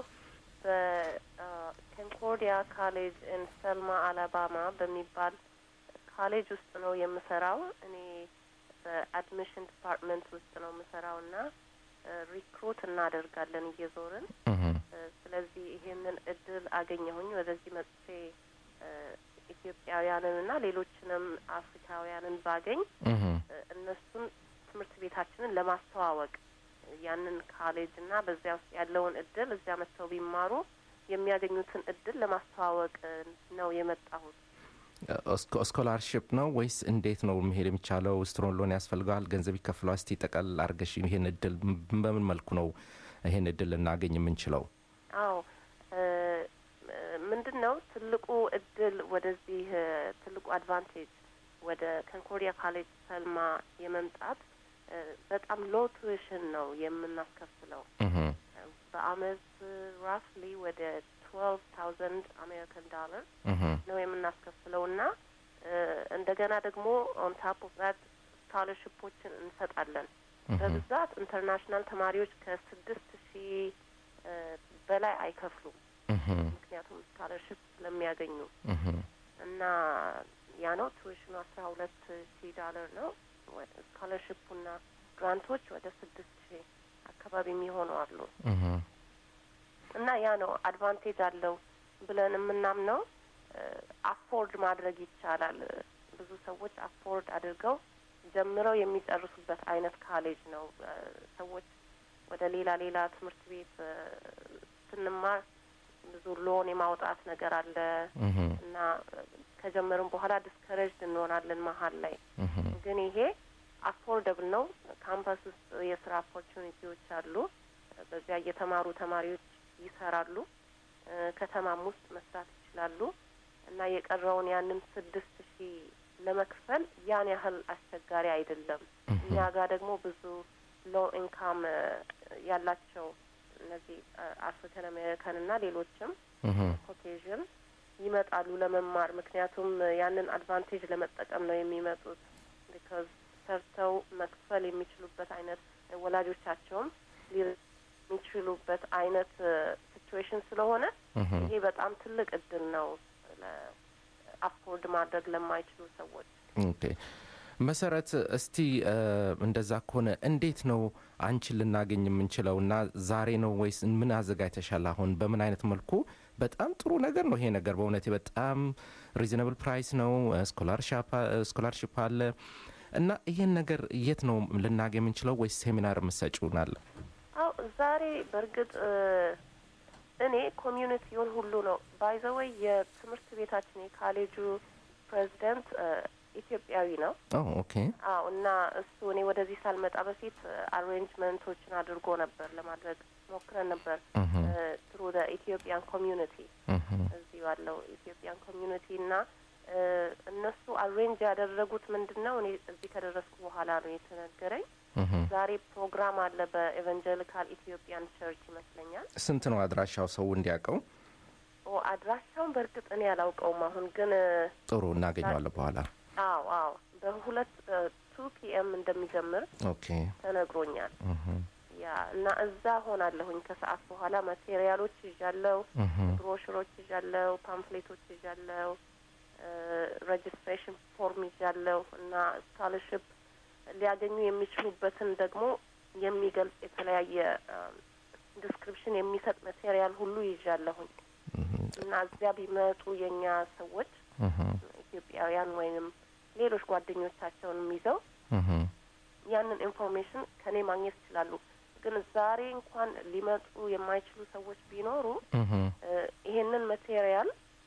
በኮንኮርዲያ ካሌጅ ኢን ሰልማ አላባማ በሚባል ካሌጅ ውስጥ ነው የምሰራው። እኔ በአድሚሽን ዲፓርትመንት ውስጥ ነው የምሰራው እና ሪክሩት እናደርጋለን እየዞርን እህ፣ እ፣ ስለዚህ ይሄንን እድል አገኘሁኝ ወደዚህ መጥቼ እ፣ ኢትዮጵያውያንን እና ሌሎችንም አፍሪካውያንን ባገኝ እህ፣ እ፣ እነሱን ትምህርት ቤታችንን ለማስተዋወቅ ያንን ካሌጅ እና በዚያ ውስጥ ያለውን እድል እዚያ መጥተው ቢማሩ የሚያገኙትን እድል ለማስተዋወቅ እ፣ ነው የመጣሁት። ስኮ- ስኮላርሽፕ ነው ወይስ እንዴት ነው መሄድ የሚቻለው ስትሮን ሎን ያስፈልገዋል ገንዘብ ይከፍለዋል እስቲ ጠቀል አድርገሽ ይሄን እድል ም- በምን መልኩ ነው ይሄን እድል ልናገኝ የምንችለው አዎ እ፣ እ፣ ምንድን ነው ትልቁ እድል ወደዚህ እ፣ ትልቁ አድቫንቴጅ ወደ ኮንኮርዲያ ካሌጅ ሰልማ የመምጣት እ፣ በጣም ሎ ቱዊሽን ነው የምናስከፍለው እህ፣ በአመት ራፍሊ ወደ ትዌልቭ ታውዘንድ አሜሪካን ዶላር እህ፣ ነው የምናስከፍለው እና እ፣ እንደገና ደግሞ ኦን ታፕ ኦፍ ዛት ስኮላርሽፖችን እንሰጣለን። እህ፣ በብዛት ኢንተርናሽናል ተማሪዎች ከስድስት ሺህ እ፣ በላይ አይከፍሉም እህ፣ ምክንያቱም ስኮላርሽፕ ስለሚያገኙ እህ፣ እና ያ ነው ቱዊሽኑ አስራ ሁለት ሺህ ዶላር ነው። ስኮላርሽፑና ግራንቶች ወደ ስድስት ሺህ አካባቢ የሚሆኑ አሉ። እህ፣ እና ያ ነው አድቫንቴጅ አለው ብለን የምናምነው። አፎርድ ማድረግ ይቻላል። ብዙ ሰዎች አፎርድ አድርገው ጀምረው የሚጨርሱበት አይነት ካሌጅ ነው። እ፣ ሰዎች ወደ ሌላ ሌላ ትምህርት ቤት እ፣ ስንማር ብዙ ሎን የማውጣት ነገር አለ እህ፣ እና እ፣ ከጀመርን በኋላ ዲስከሬጅድ እንሆናለን መሀል ላይ እህ፣ ግን ይሄ አፎርደብል ነው። ካምፓስ ውስጥ የስራ ኦፖርቹኒቲዎች አሉ። በዚያ የተማሩ ተማሪዎች ይሰራሉ። እ፣ ከተማም ውስጥ መስራት ይችላሉ እና የቀረውን ያንን ስድስት ሺህ ለመክፈል ያን ያህል አስቸጋሪ አይደለም። እኛ ጋር ደግሞ ብዙ ሎ ኢንካም ያላቸው እነዚህ አፍሪካን አሜሪካን እና ሌሎችም እህ፣ ኮኬዥን ይመጣሉ ለመማር። ምክንያቱም ያንን አድቫንቴጅ ለመጠቀም ነው የሚመጡት። ቢካዝ ሰርተው መክፈል የሚችሉበት አይነት ወላጆቻቸውም ሊረ- የሚችሉበት አይነት ሲትዌሽን ስለሆነ እህ። ይሄ በጣም ትልቅ እድል ነው አፎርድ ማድረግ ለማይችሉ ሰዎች። ኦኬ መሰረት እስቲ እ፣ እንደዛ ከሆነ እንዴት ነው አንቺን ልናገኝ የምንችለው እና ዛሬ ነው ወይስ ምን አዘጋጅተሻል አሁን በምን አይነት መልኩ በጣም ጥሩ ነገር ነው ይሄ ነገር በእውነት በጣም ሪዝናብል ፕራይስ ነው ስኮላርሽፕ አለ እና ይሄን ነገር የት ነው ልናገኝ የምንችለው ወይስ ሴሚናር የምትሰጪውን አለ አው ዛሬ በእርግጥ እ፣ እኔ ኮሚዩኒቲውን ሁሉ ነው ባይዘወይ የትምህርት ቤታችን የካሌጁ ፕሬዚደንት እ፣ ኢትዮጵያዊ ነው። ኦ ኦኬ አዎ እና እሱ እኔ ወደዚህ ሳልመጣ በፊት አሬንጅመንቶችን አድርጎ ነበር ለማድረግ ሞክረን ነበር እህ፣ ትሩ ኢትዮጵያን ኮሚዩኒቲ እህ፣ እዚህ ያለው ኢትዮጵያን ኮሚዩኒቲ እና እ፣ እነሱ አሬንጅ ያደረጉት ምንድን ነው እኔ እዚህ ከደረስኩ በኋላ ነው የተነገረኝ። እህ። ዛሬ ፕሮግራም አለ በኤቫንጀሊካል ኢትዮጵያን ቸርች ይመስለኛል። ስንት ነው አድራሻው ሰው እንዲያውቀው ኦ አድራሻውን በእርግጥ እኔ አላውቀውም አሁን ግን እ፣ ጥሩ እናገኘዋለን በኋላ አዎ አዎ በሁለት ቱ ፒኤም እንደሚጀምር ኦኬ ተነግሮኛል። እህ፣ ያ እና እዛ ሆናለሁኝ ከሰዓት በኋላ ማቴሪያሎች ይዣለው፣ እህ፣ ብሮሽሮች ይዣለው፣ ፓምፍሌቶች ይዣለው፣ ሬጅስትሬሽን ፎርም ይዣለው እና ስኮላርሽፕ ሊያገኙ የሚችሉበትን ደግሞ የሚገልጽ የተለያየ ዲስክሪፕሽን የሚሰጥ ማቴሪያል ሁሉ ይዣለሁኝ እህ፣ እና እዚያ ቢመጡ የእኛ ሰዎች እህ፣ ኢትዮጵያውያን ወይንም ሌሎች ጓደኞቻቸውንም ይዘው እህ፣ ያንን ኢንፎርሜሽን ከኔ ማግኘት ይችላሉ። ግን ዛሬ እንኳን ሊመጡ የማይችሉ ሰዎች ቢኖሩ እህ፣ እ፣ ይሄንን ማቴሪያል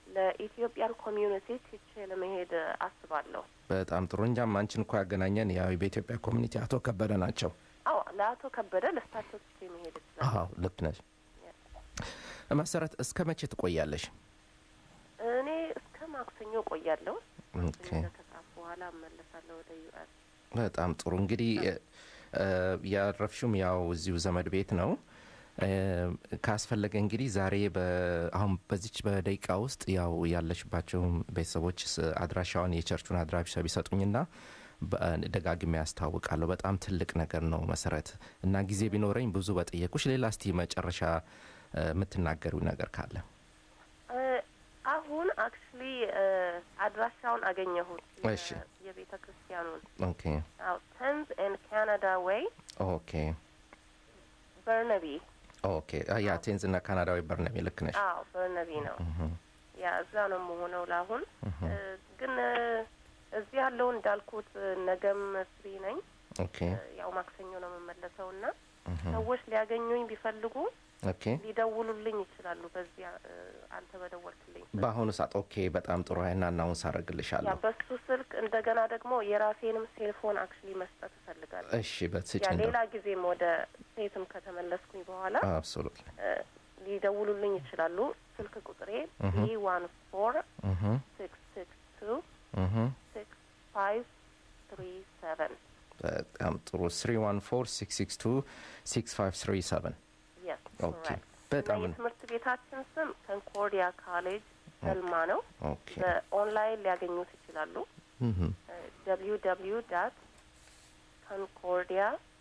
ለኢትዮጵያን ኮሚዩኒቲ ትቼ ለመሄድ አስባለሁ። በጣም ጥሩ። እንጃም አንቺን እኮ ያገናኘን ያው በኢትዮጵያ ኮሚኒቲ አቶ ከበደ ናቸው። አዎ ለአቶ ከበደ ለእሳቸው ትቼ መሄድ ይችላል። አዎ ልክ ነሽ። መሰረት እስከ መቼ ትቆያለሽ? እኔ እስከ ማክሰኞ ቆያለሁ። ኦኬ ከሰዓት በኋላ እመለሳለሁ ወደ ዩኤስ። በጣም ጥሩ እንግዲህ እ፣ ያረፍሽውም ያው እዚሁ ዘመድ ቤት ነው እ፣ ካስፈለገ እንግዲህ ዛሬ በ- አሁን በዚች በደቂቃ ውስጥ ያው ያለሽባቸው ቤተሰቦች ስ- አድራሻውን የቸርቹን አድራሻ ቢሰጡኝና በ- ደጋግሜ ያስታውቃለሁ። በጣም ትልቅ ነገር ነው መሰረት እና ጊዜ ቢኖረኝ ብዙ በጠየቁሽ። ሌላ እስቲ መጨረሻ እ፣ የምትናገሪው ነገር ካለ እ፣ አሁን አክቹሊ አድራሻውን አገኘሁት እሺ። የቤተ ክርስቲያኑን ኦኬ አዎ ተንዝ ኤንድ ካናዳ ዌይ ኦኬ በርነቢ ኦኬ አ፣ ያ ቴንዝ እና ካናዳዊ በርነቢ ልክ ነሽ። አዎ በርነቢ ነው ያ እዛ ነው የምሆነው ለአሁን እ፣ ግን እ፣ እዚህ ያለው እንዳልኩት እ፣ ነገም ፍሪ ነኝ ኦኬ እ፣ ያው ማክሰኞ ነው የምመለሰው እና ሰዎች ሊያገኙኝ ቢፈልጉ ኦኬ ሊደውሉልኝ ይችላሉ በዚያ እ፣ አንተ በደወልክልኝ ስልክ። በአሁኑ ሰዓት ኦኬ፣ በጣም ጥሩ ሀይና እናውን ያ ሳረግልሻለሁ። በሱ ስልክ እንደገና ደግሞ የራሴንም ሴልፎን አክቹሊ መስጠት እፈልጋለሁ እሺ በትስጭ ያ እንደው ሌላ ጊዜም ወደ ሴትም ከተመለስኩኝ በኋላ አብሶሉት እ፣ ሊደውሉልኝ ይችላሉ ስልክ ቁጥሬ ቢ ዋን ፎር ሲክስ ሲክስ ቱ ሲክስ ፋይቭ ትሪ ሰቨን በጣም ጥሩ 314 662 6537 የስ ኦኬ ኮሬክት በጣም እና የትምህርት ቤታችን ስም ኮንኮርዲያ ካሌጅ ሰልማ ነው ኦኬ በኦንላይን ሊያገኙት ይችላሉ እህ ደብሊው ደብሊው ዳት ኮንኮርዲያ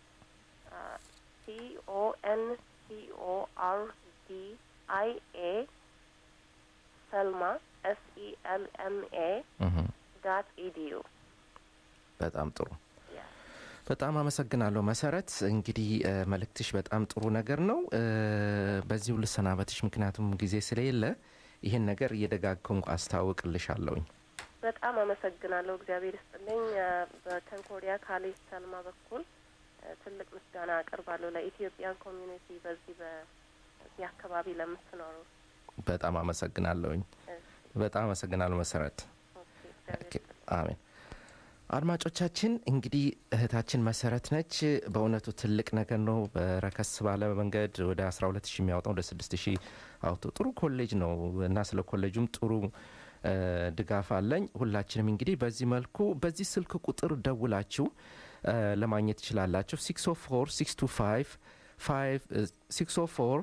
ሲኦኤን ሲኦአር ዲ አይ ኤ ሰልማ ኤስኢኤልኤምኤ እህ ዳት ኢዲዩ በጣም ጥሩ በጣም አመሰግናለሁ መሰረት። እንግዲህ እ፣ መልእክትሽ በጣም ጥሩ ነገር ነው። እ፣ በዚሁ ልሰናበትሽ፣ ምክንያቱም ጊዜ ስለሌለ ይህን ነገር እየደጋገምኩ አስታውቅልሻለሁኝ። በጣም አመሰግናለሁ። እግዚአብሔር ይስጥልኝ። እ፣ በኮንኮርዲያ ካሌጅ ሰልማ በኩል እ፣ ትልቅ ምስጋና አቀርባለሁ ለኢትዮጵያን ኮሚዩኒቲ በዚህ በዚህ አካባቢ ለምትኖሩ። በጣም አመሰግናለሁኝ። እሺ፣ በጣም አመሰግናለሁ መሰረት። ኦኬ፣ እግዚአብሔር ኦኬ፣ አሜን። አድማጮቻችን እንግዲህ እህታችን መሰረት ነች። በእውነቱ ትልቅ ነገር ነው። በረከስ ባለ መንገድ ወደ 12 ሺህ የሚያወጣው ወደ 6 ሺህ አውቶ ጥሩ ኮሌጅ ነው እና ስለ ኮሌጁም ጥሩ እ፣ ድጋፍ አለኝ። ሁላችንም እንግዲህ በዚህ መልኩ በዚህ ስልክ ቁጥር ደውላችሁ እ፣ ለማግኘት ትችላላችሁ 604 625 604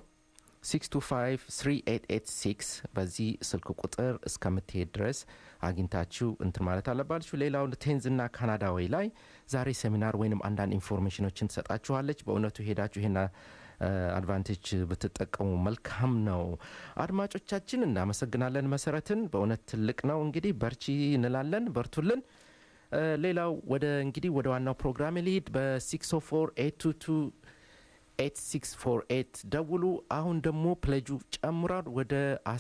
6253886 በዚህ ስልክ ቁጥር እስከምትሄድ ድረስ አግኝታችሁ እንትን ማለት አለባችሁ። ሌላው ቴንዝና ካናዳዊ ላይ ዛሬ ሴሚናር ወይንም አንዳንድ ኢንፎርሜሽኖችን ትሰጣችኋለች። በእውነቱ ሄዳችሁ ይሄና አድቫንቴጅ ብትጠቀሙ መልካም ነው። አድማጮቻችን እናመሰግናለን። መሰረትን በእውነት ትልቅ ነው። እንግዲህ በርቺ እንላለን። በርቱልን። እ፣ ሌላው ወደ እንግዲህ ወደ ዋናው ፕሮግራም ሊሄድ በ604 822 8648 ደውሉ። አሁን ደግሞ ፕለጁ ጨምሯል። ወደ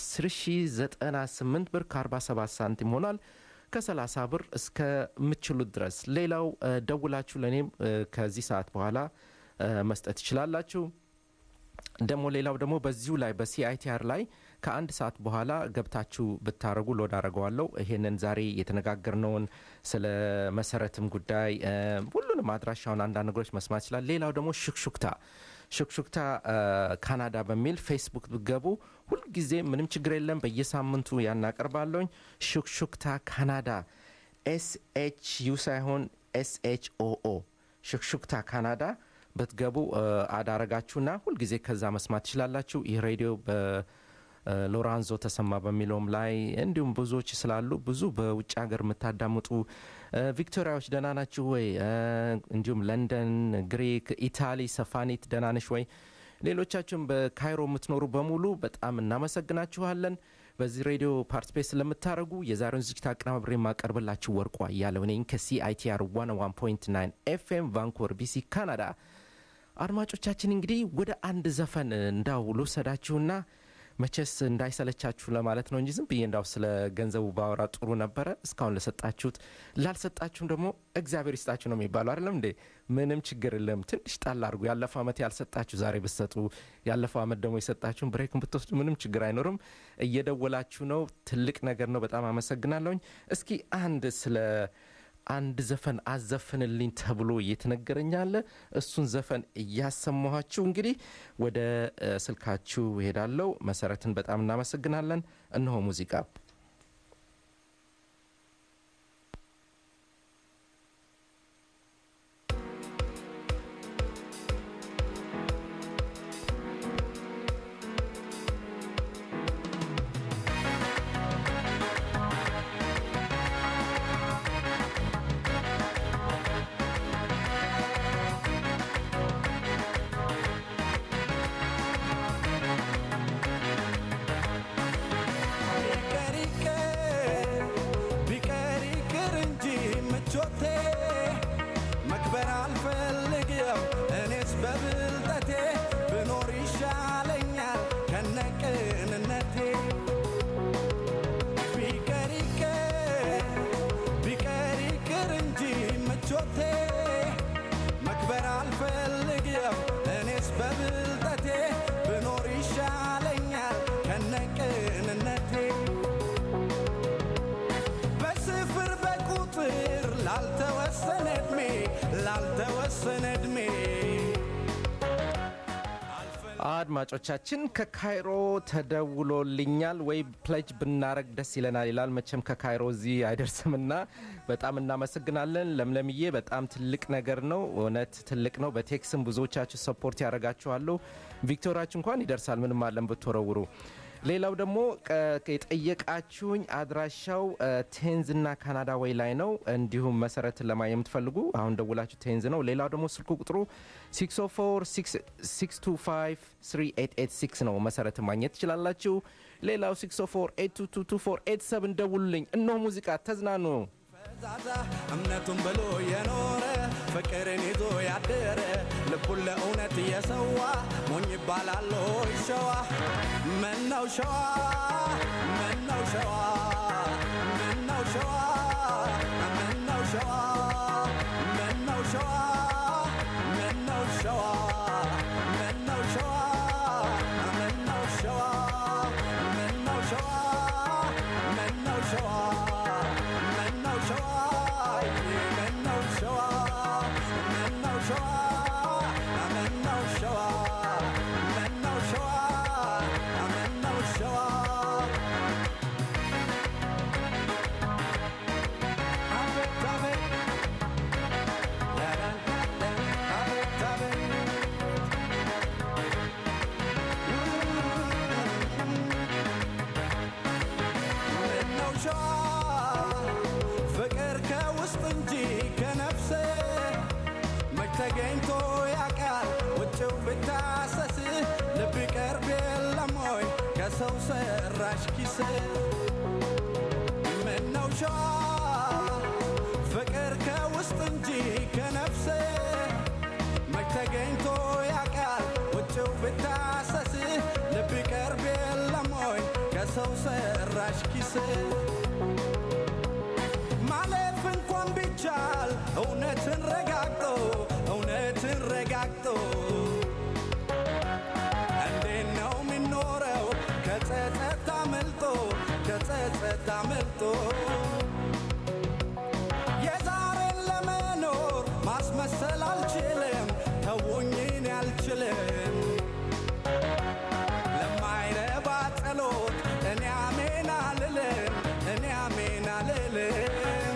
10098 ብር ከ47 ሳንቲም ሆኗል። ከ30 ብር እስከምችሉት ድረስ ሌላው እ፣ ደውላችሁ ለእኔም እ፣ ከዚህ ሰዓት በኋላ እ፣ መስጠት ትችላላችሁ። ደግሞ ሌላው ደግሞ በዚሁ ላይ በሲአይቲአር ላይ ከአንድ ሰዓት በኋላ ገብታችሁ ብታረጉ ሎድ አረገዋለሁ። ይሄንን ዛሬ የተነጋገርነውን ስለ መሰረትም ጉዳይ እ፣ ሁሉንም አድራሻውን አንዳንድ ነገሮች መስማት ይችላል። ሌላው ደግሞ ሹክሹክታ ሹክሹክታ እ፣ ካናዳ በሚል ፌስቡክ ብገቡ ሁልጊዜ ምንም ችግር የለም። በየሳምንቱ ያናቀርባለሁኝ። ሹክሹክታ ካናዳ ኤስኤች ዩ ሳይሆን ኤስኤች ኦኦ ሹክሹክታ ካናዳ ብትገቡ እ፣ አዳረጋችሁና ሁልጊዜ ከዛ መስማት ትችላላችሁ። ይህ ሬዲዮ በሎራንዞ ተሰማ በሚለውም ላይ እንዲሁም ብዙዎች ስላሉ ብዙ በውጭ ሀገር የምታዳምጡ እ፣ ቪክቶሪያዎች ደህና ናችሁ ወይ? እ፣ እንዲሁም ለንደን፣ ግሪክ፣ ኢታሊ ሰፋኒት ደህና ነሽ ወይ? ሌሎቻችሁም በካይሮ የምትኖሩ በሙሉ በጣም እናመሰግናችኋለን። በዚህ ሬዲዮ ፓርቲፔት ስለምታደርጉ የዛሬውን ዝግጅት አቀናብሬ የማቀርብላችሁ ወርቋ እያለው ነኝ ከሲአይቲአር 101.9 ኤፍኤም ቫንኮቨር ቢሲ ካናዳ። አድማጮቻችን እንግዲህ ወደ አንድ ዘፈን እንዳው ልውሰዳችሁና መቼስ እንዳይሰለቻችሁ ለማለት ነው እንጂ ዝም ብዬ እንዳው ስለ ገንዘቡ ባወራ ጥሩ ነበረ። እስካሁን ለሰጣችሁት፣ ላልሰጣችሁም ደግሞ እግዚአብሔር ይስጣችሁ ነው የሚባለው አይደለም እንዴ? ምንም ችግር የለም። ትንሽ ጣል አድርጉ። ያለፈው ዓመት ያልሰጣችሁ ዛሬ ብትሰጡ፣ ያለፈው ዓመት ደግሞ የሰጣችሁን ብሬክን ብትወስዱ ምንም ችግር አይኖርም። እየደወላችሁ ነው። ትልቅ ነገር ነው። በጣም አመሰግናለሁኝ። እስኪ አንድ ስለ አንድ ዘፈን አዘፍንልኝ ተብሎ እየተነገረኛለ እሱን ዘፈን እያሰማኋችሁ እንግዲህ ወደ እ፣ ስልካችሁ ሄዳለው። መሰረትን በጣም እናመሰግናለን። እነሆ ሙዚቃ ቢቀር ይቅር ቢቀር ይቅር እንጂ ምቾቴ መክበር አልፈልግም እኔስ በብልጠቴ ብኖር ይሻለኛል ከነቅንነቴ ቢቀር ይቅር ቢቀር ይቅር እንጂ ምቾቴ መክበር አልፈልግም እኔስ በብልጠቴ ብኖር ይሻለኛል ከነቅንነቴ በስፍር በቁጥር ላልተወሰነ ዕድሜ ላልተወሰነ ዕድሜ አድማጮቻችን ከካይሮ ተደውሎልኛል ወይ ፕለጅ ብናረግ ደስ ይለናል ይላል። መቼም ከካይሮ እዚህ አይደርስምና በጣም እናመሰግናለን ለምለምዬ። በጣም ትልቅ ነገር ነው፣ እውነት ትልቅ ነው። በቴክስም ብዙዎቻችሁ ሰፖርት ያደርጋችኋለሁ። ቪክቶሪያችሁ እንኳን ይደርሳል ምንም አለን ብትወረውሩ። ሌላው ደግሞ ቀ- የጠየቃችሁኝ አድራሻው እ፣ ቴንዝ እና ካናዳ ወይ ላይ ነው። እንዲሁም መሰረትን ለማየት የምትፈልጉ አሁን ደውላችሁ ቴንዝ ነው። ሌላው ደግሞ ስልኩ ቁጥሩ 604 ነው። መሰረትን ማግኘት ትችላላችሁ። ሌላው 604 ደውሉልኝ። እነሆ ሙዚቃ ተዝናኑ። ፈዛዛ እምነቱን ብሎ የኖረ ፍቅርን ይዞ ያደረ ልቡን ለእውነት እየሰዋ ሞኝ ይባላል ሆይ ሸዋ ምነው ሸዋ ምነው ሸዋ ምነው ሸዋ ምነው ሸዋ ምነው ሸዋ ምነው ሸዋ ምነው ሸዋ ምነው ሸዋ ምነው ሸዋ ምነው ሸዋ ምነው ሸዋ ምነው ሸዋ ምነው ሸዋ ምነው ሸዋ ምነው ሸዋ ምነው ሸዋ አቤት አቤት አቤት አቤት ምነው ሸዋ ፍቅር ከውስጥ እንጂ ከነፍስ መች ተገኝቶ ያውቃል ውጭው ብታሰስ ልብ ቀርብ የለም ወይ ከሰው ሰራሽ ኪስ ምነው ሸዋ ፍቅር ከውስጥ እንጂ ከነፍስ መች ተገኝቶ ያውቃል ውጭው ብታሰስ ልብ ቀርብ የለም ወይ ከሰው ሰራሽ ኪስ ማለፍ እንኳን ቢቻል እውነትን ረጋግጦ እውነትን ረጋግጦ እንዴት ነው የሚኖረው ከጸጸት አመልጦ ከጸጸት አመልጦ የዛሬን ለመኖር ማስመሰል አልችልም ተውኝን አልችልም ለማይረባ ጸሎት እኔ አሜን አልልም እኔ አሜን አልልም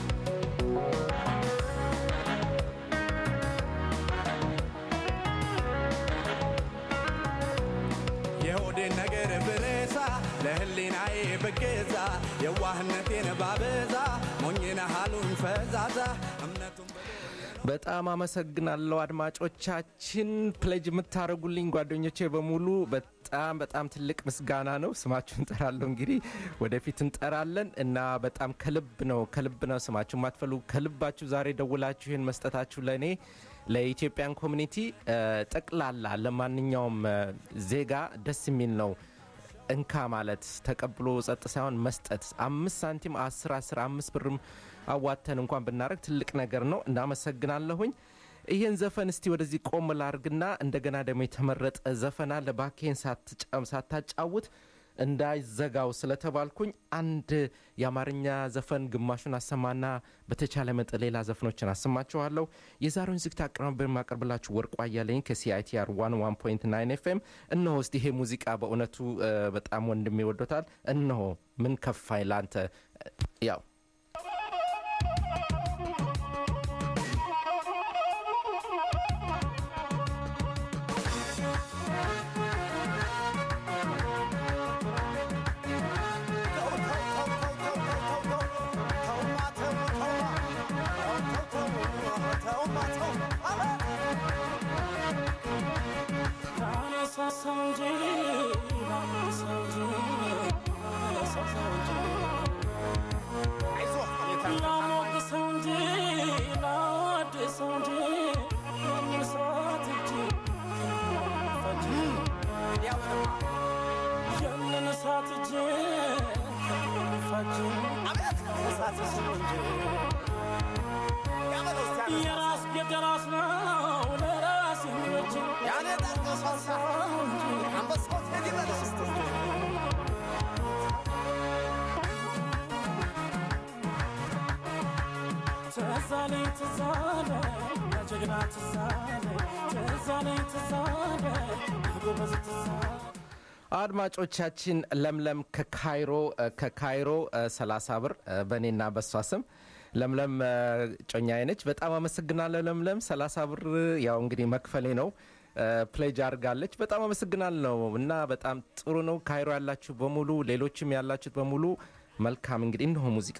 የሆዴን ነገር ብረሳ ለህሊናዬ ብገዛ የዋህነቴን ባበዛ ሞኝነ ሃሉኝ ፈዛዛ እምነቱን በጣም አመሰግናለሁ አድማጮቻችን፣ ፕሌጅ የምታደርጉልኝ ጓደኞቼ በሙሉ በጣም በጣም ትልቅ ምስጋና ነው። ስማችሁ እንጠራለሁ እንግዲህ ወደፊት እንጠራለን እና በጣም ከልብ ነው ከልብ ነው ስማችሁ የማትፈልጉ ከልባችሁ ዛሬ ደውላችሁ ይህን መስጠታችሁ ለእኔ ለኢትዮጵያን ኮሚኒቲ ጠቅላላ ለማንኛውም እ፣ ዜጋ ደስ የሚል ነው። እንካ ማለት ተቀብሎ ጸጥ ሳይሆን መስጠት አምስት ሳንቲም አስር አስር አምስት ብርም አዋተን እንኳን ብናደረግ ትልቅ ነገር ነው እናመሰግናለሁኝ ይህን ዘፈን እስቲ ወደዚህ ቆም ላርግና እንደገና ደግሞ የተመረጠ ዘፈን አለ ባኬን ሳታጫውት እንዳይዘጋው ስለተባልኩኝ አንድ የአማርኛ ዘፈን ግማሹን አሰማና በተቻለ መጠን ሌላ ዘፈኖችን አሰማችኋለሁ የዛሬውን ዝግት አቀናበር የማቀርብላችሁ ወርቁ አያለኝ ከሲአይቲአር 1 ኤፍኤም እነሆ እስቲ ይሄ ሙዚቃ በእውነቱ በጣም ወንድም ይወዶታል እነሆ ምን ከፋይ ላንተ ያው የራስ የራስ ነው ለራስ የሚበጅ ያኔ ትዛለኝ ትዛለ ጀግና ትዛለ ትዛለኝ ትዛለ ጎበዝ ትዛለ አድማጮቻችን ለምለም ከካይሮ ከካይሮ 30 ብር በእኔና በሷ ስም ለምለም ጮኛዬ ነች በጣም አመሰግናለሁ ለምለም 30 ብር ያው እንግዲህ መክፈሌ ነው ፕሌጅ አድርጋለች በጣም አመሰግናለሁ እና በጣም ጥሩ ነው ካይሮ ያላችሁ በሙሉ ሌሎችም ያላችሁት በሙሉ መልካም እንግዲህ እነሆ ሙዚቃ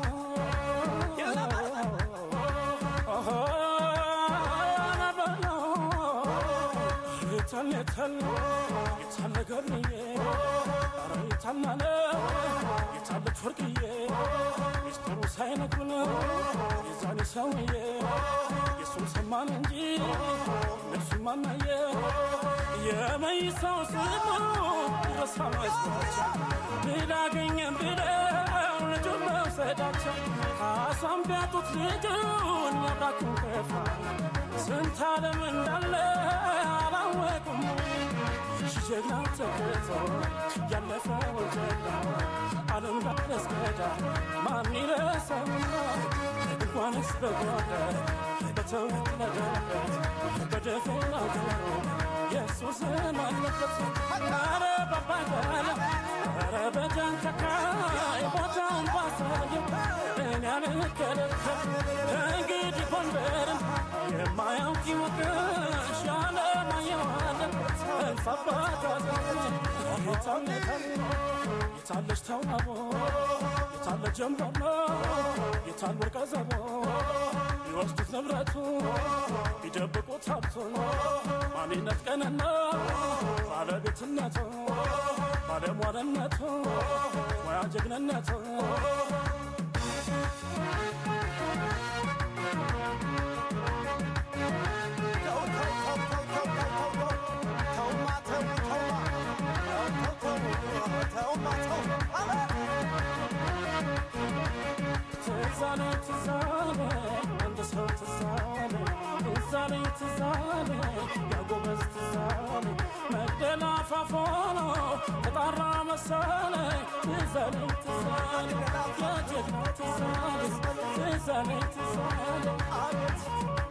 የታለች ወርቅዬ ሚስጥሩ ሳይነግሩን የዛኔ ሰውዬ የሱን ሰማን እንጂ እነሱ ማናየ የመይሳው ስሙ ረሳ መስሏቸው ብላገኘን ብለው ልጁን መውሰዳቸው ካሳም ቢያጡት ልጁን ያብራኩን ከፋ ስንት ዓለም እንዳለ አላወቁም ጀግና ተገቶ ያለፈው ጀግና ዓለም ዳረስገዳ ማን ይረሳውና እንኳንስ በጓዳ በተወለደበት በደፈናው ገሮ የሱስን አለበት ኧረ ባባጋለ ኧረ በጃንተካይ ቦታውን ባሳየው እኔ አልከለከል ከእንግዲህ ጎንደርን የማያውቅ ይወቅሽ ያለማየዋለ እልፍ አባት የታለች ተዋቦ የታለ ጀንበሮ የታል ወርቀ ዘቦ ቢወስዱት ንብረቱ ቢደብቁት ሀብቱን ማንነት ቀንና ባለቤትነቱ ባለሟልነቱ ሙያ ጀግንነቱ ትዛለ ትዛለ አንድ ሰው ትዛለ ትዛለ ትዛለ ያጎበዝ ትዛለ መግደላ ፋፎኖ ተጣራ መሰለ ትዛለ ትዛለ ያጀግና ትዛለ ትዛለ ትዛለ አቤት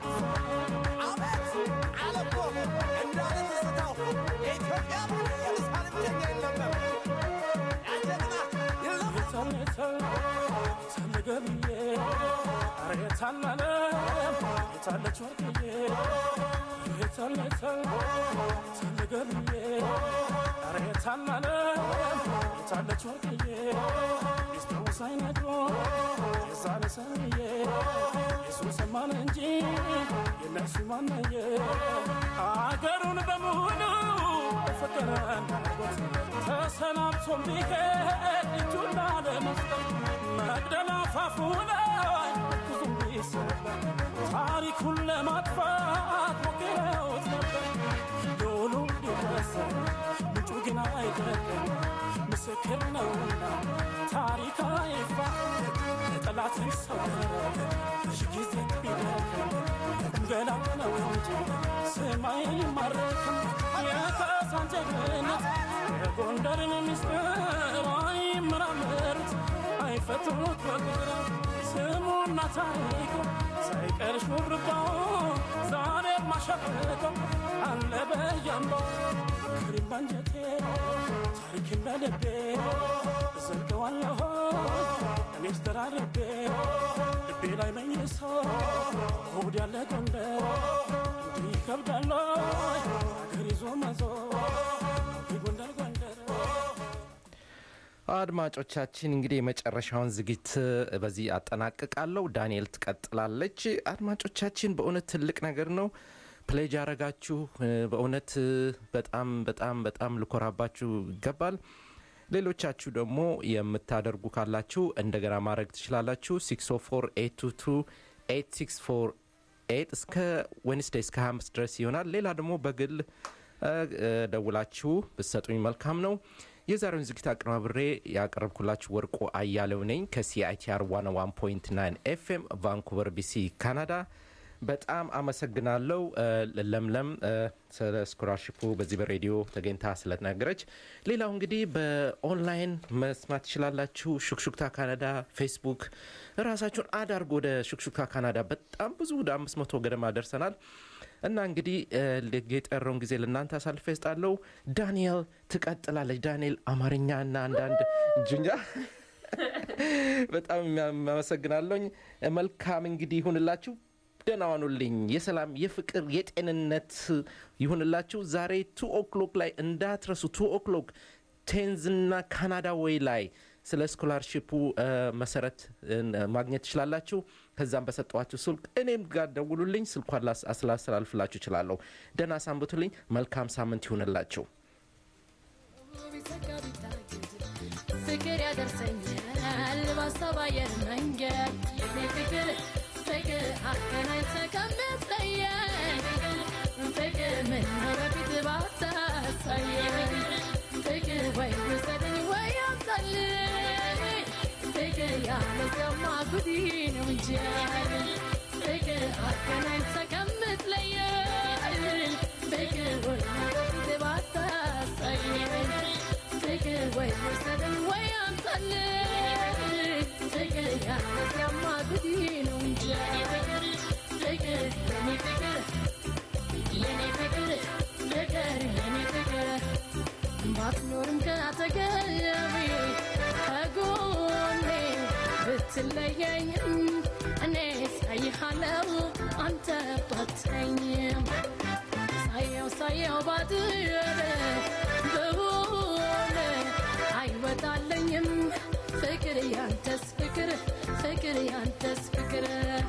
ገብዬ ኧረ የታላለ የታለች ወርቅዬ የታለ የታለ የታለ ገብዬ ኧረ የታላለ የታለች ወርቅዬ ሚስጥሩ ሳይነግሮ የዛሬ ሰውዬ የሱ ሰማን እንጂ የነሱ ማናየ አገሩን በሙሉ ፍቅር እንዳጎት ተሰናብቶም ቢሄድ እጁን ላለመስጠት መግደላ ፋፉ ላይ ብዙም ቢሰበር ታሪኩን ለማጥፋት ሞክረውት ነበር ዶሉ ቢወሰን ምንጩ ግን አይደለም ምስክር ነውና ታሪክ አይፋ የጠላትን ሰው ሺ ጊዜ ቢደክም ገላ ነው እንጂ ስማይ አይማረክም የካሳን ጀግንነት የጎንደርን ሚስጥር አይመራመሩት አይፈትኑት በቁጥር ስሙና ታሪኩ ሳይቀር ሹርባው ዛሬ ማሸብቀው አለ በያምባው ክሪም ባንጀቴ ታሪክን በልቤ ዘልቀዋለሁ እኔስ ተራርቤ ልቤ ላይ መኝሶ እሑድ ያለ ጎንደር እንዲህ ይከብዳል ሀገር ይዞ መዞር ጎንደር ጎንደር አድማጮቻችን እንግዲህ የመጨረሻውን ዝግጅት በዚህ አጠናቅቃለሁ። ዳንኤል ትቀጥላለች። አድማጮቻችን በእውነት ትልቅ ነገር ነው ፕሌጅ ያረጋችሁ። በእውነት በጣም በጣም በጣም ልኮራባችሁ ይገባል። ሌሎቻችሁ ደግሞ የምታደርጉ ካላችሁ እንደገና ማድረግ ትችላላችሁ። 604 እስከ ዌንስዴይ እስከ 25 ድረስ ይሆናል። ሌላ ደግሞ በግል እ፣ እ፣ ደውላችሁ ብትሰጡኝ መልካም ነው። የዛሬውን ዝግጅት አቀናብሬ ያቀረብኩላችሁ ወርቁ አያሌው ነኝ ከሲአይቲአር 101.9 ኤፍኤም ቫንኩቨር ቢሲ ካናዳ። በጣም አመሰግናለሁ እ፣ ለምለም እ፣ ስለ ስኮላርሽፑ በዚህ በሬዲዮ ተገኝታ ስለተናገረች። ሌላው እንግዲህ በኦንላይን መስማት ትችላላችሁ። ሹክሹክታ ካናዳ ፌስቡክ ራሳችሁን አድ አድርጎ ወደ ሹክሹክታ ካናዳ በጣም ብዙ ወደ አምስት መቶ ገደማ ደርሰናል። እና እንግዲህ እ፣ የቀረውን ጊዜ ለእናንተ አሳልፈ ይስጣለሁ። ዳንኤል ትቀጥላለች። ዳንኤል አማርኛ እና አንዳንድ እጁኛ በጣም የሚያመሰግናለኝ። መልካም እንግዲህ ይሁንላችሁ። ደህና ዋኑልኝ። የሰላም የፍቅር የጤንነት ይሁንላችሁ። ዛሬ ቱ ኦክሎክ ላይ እንዳትረሱ። ቱ ኦክሎክ ቴንዝና ካናዳ ወይ ላይ ስለ ስኮላርሽፑ እ፣ መሰረት እ፣ ማግኘት ትችላላችሁ። ከዛም በሰጠዋችሁ ስልክ እኔም ጋር ደውሉልኝ። ስልኳን ላስ- አስላስተላልፍላችሁ እችላለሁ። ደህና ሳንብቱልኝ። መልካም ሳምንት ይሁንላችሁ። ፍቅር ያደርሰኛል በሀሳብ አየር መንገድ የኔ ፍቅር ፍቅር አገናኝተ ከምትለየን ፍቅር ምነው በፊት ባታሳየን ፍቅር ወይ ውሰደኝ ወይ አምጣልኝ ፍቅር ያለዚያማ ጉዲ ነው እንጂ ፍቅር አገናኝተ ከምትለየን ፍቅር ወይ በፊት ባታሳየን ፍቅር ወይ ውሰደኝ ወይ አምጣልኝ ፍቅር ያለዚያማ ጉዲ ነው እንጂ ፍቅር የኔ ፍቅር የኔ ፍቅር ፍቅር የኔ ፍቅር ባትኖርም ከአጠገቤ ከጎኔ ብትለየኝም እኔ ሳይሃለው አንተ ባትተኝም ሳየው ሳየው ባድር በሆነ አይወጣለኝም ፍቅር ያንተስ ፍቅር ፍቅር ያንተስ ፍቅር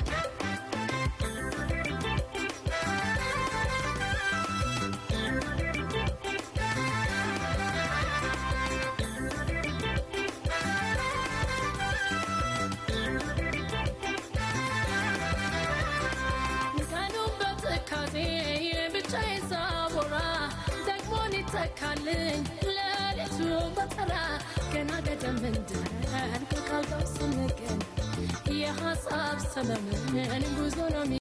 ቀኑ በትካዜ ብቻዬን ሳቦራ ደግሞ ሊተካልኝ ሌሊቱ በጠራ ገና ገደም እንዳልኩ ካልጋው ስንገን የሐሳብ ሰመመን ጉዞ ነው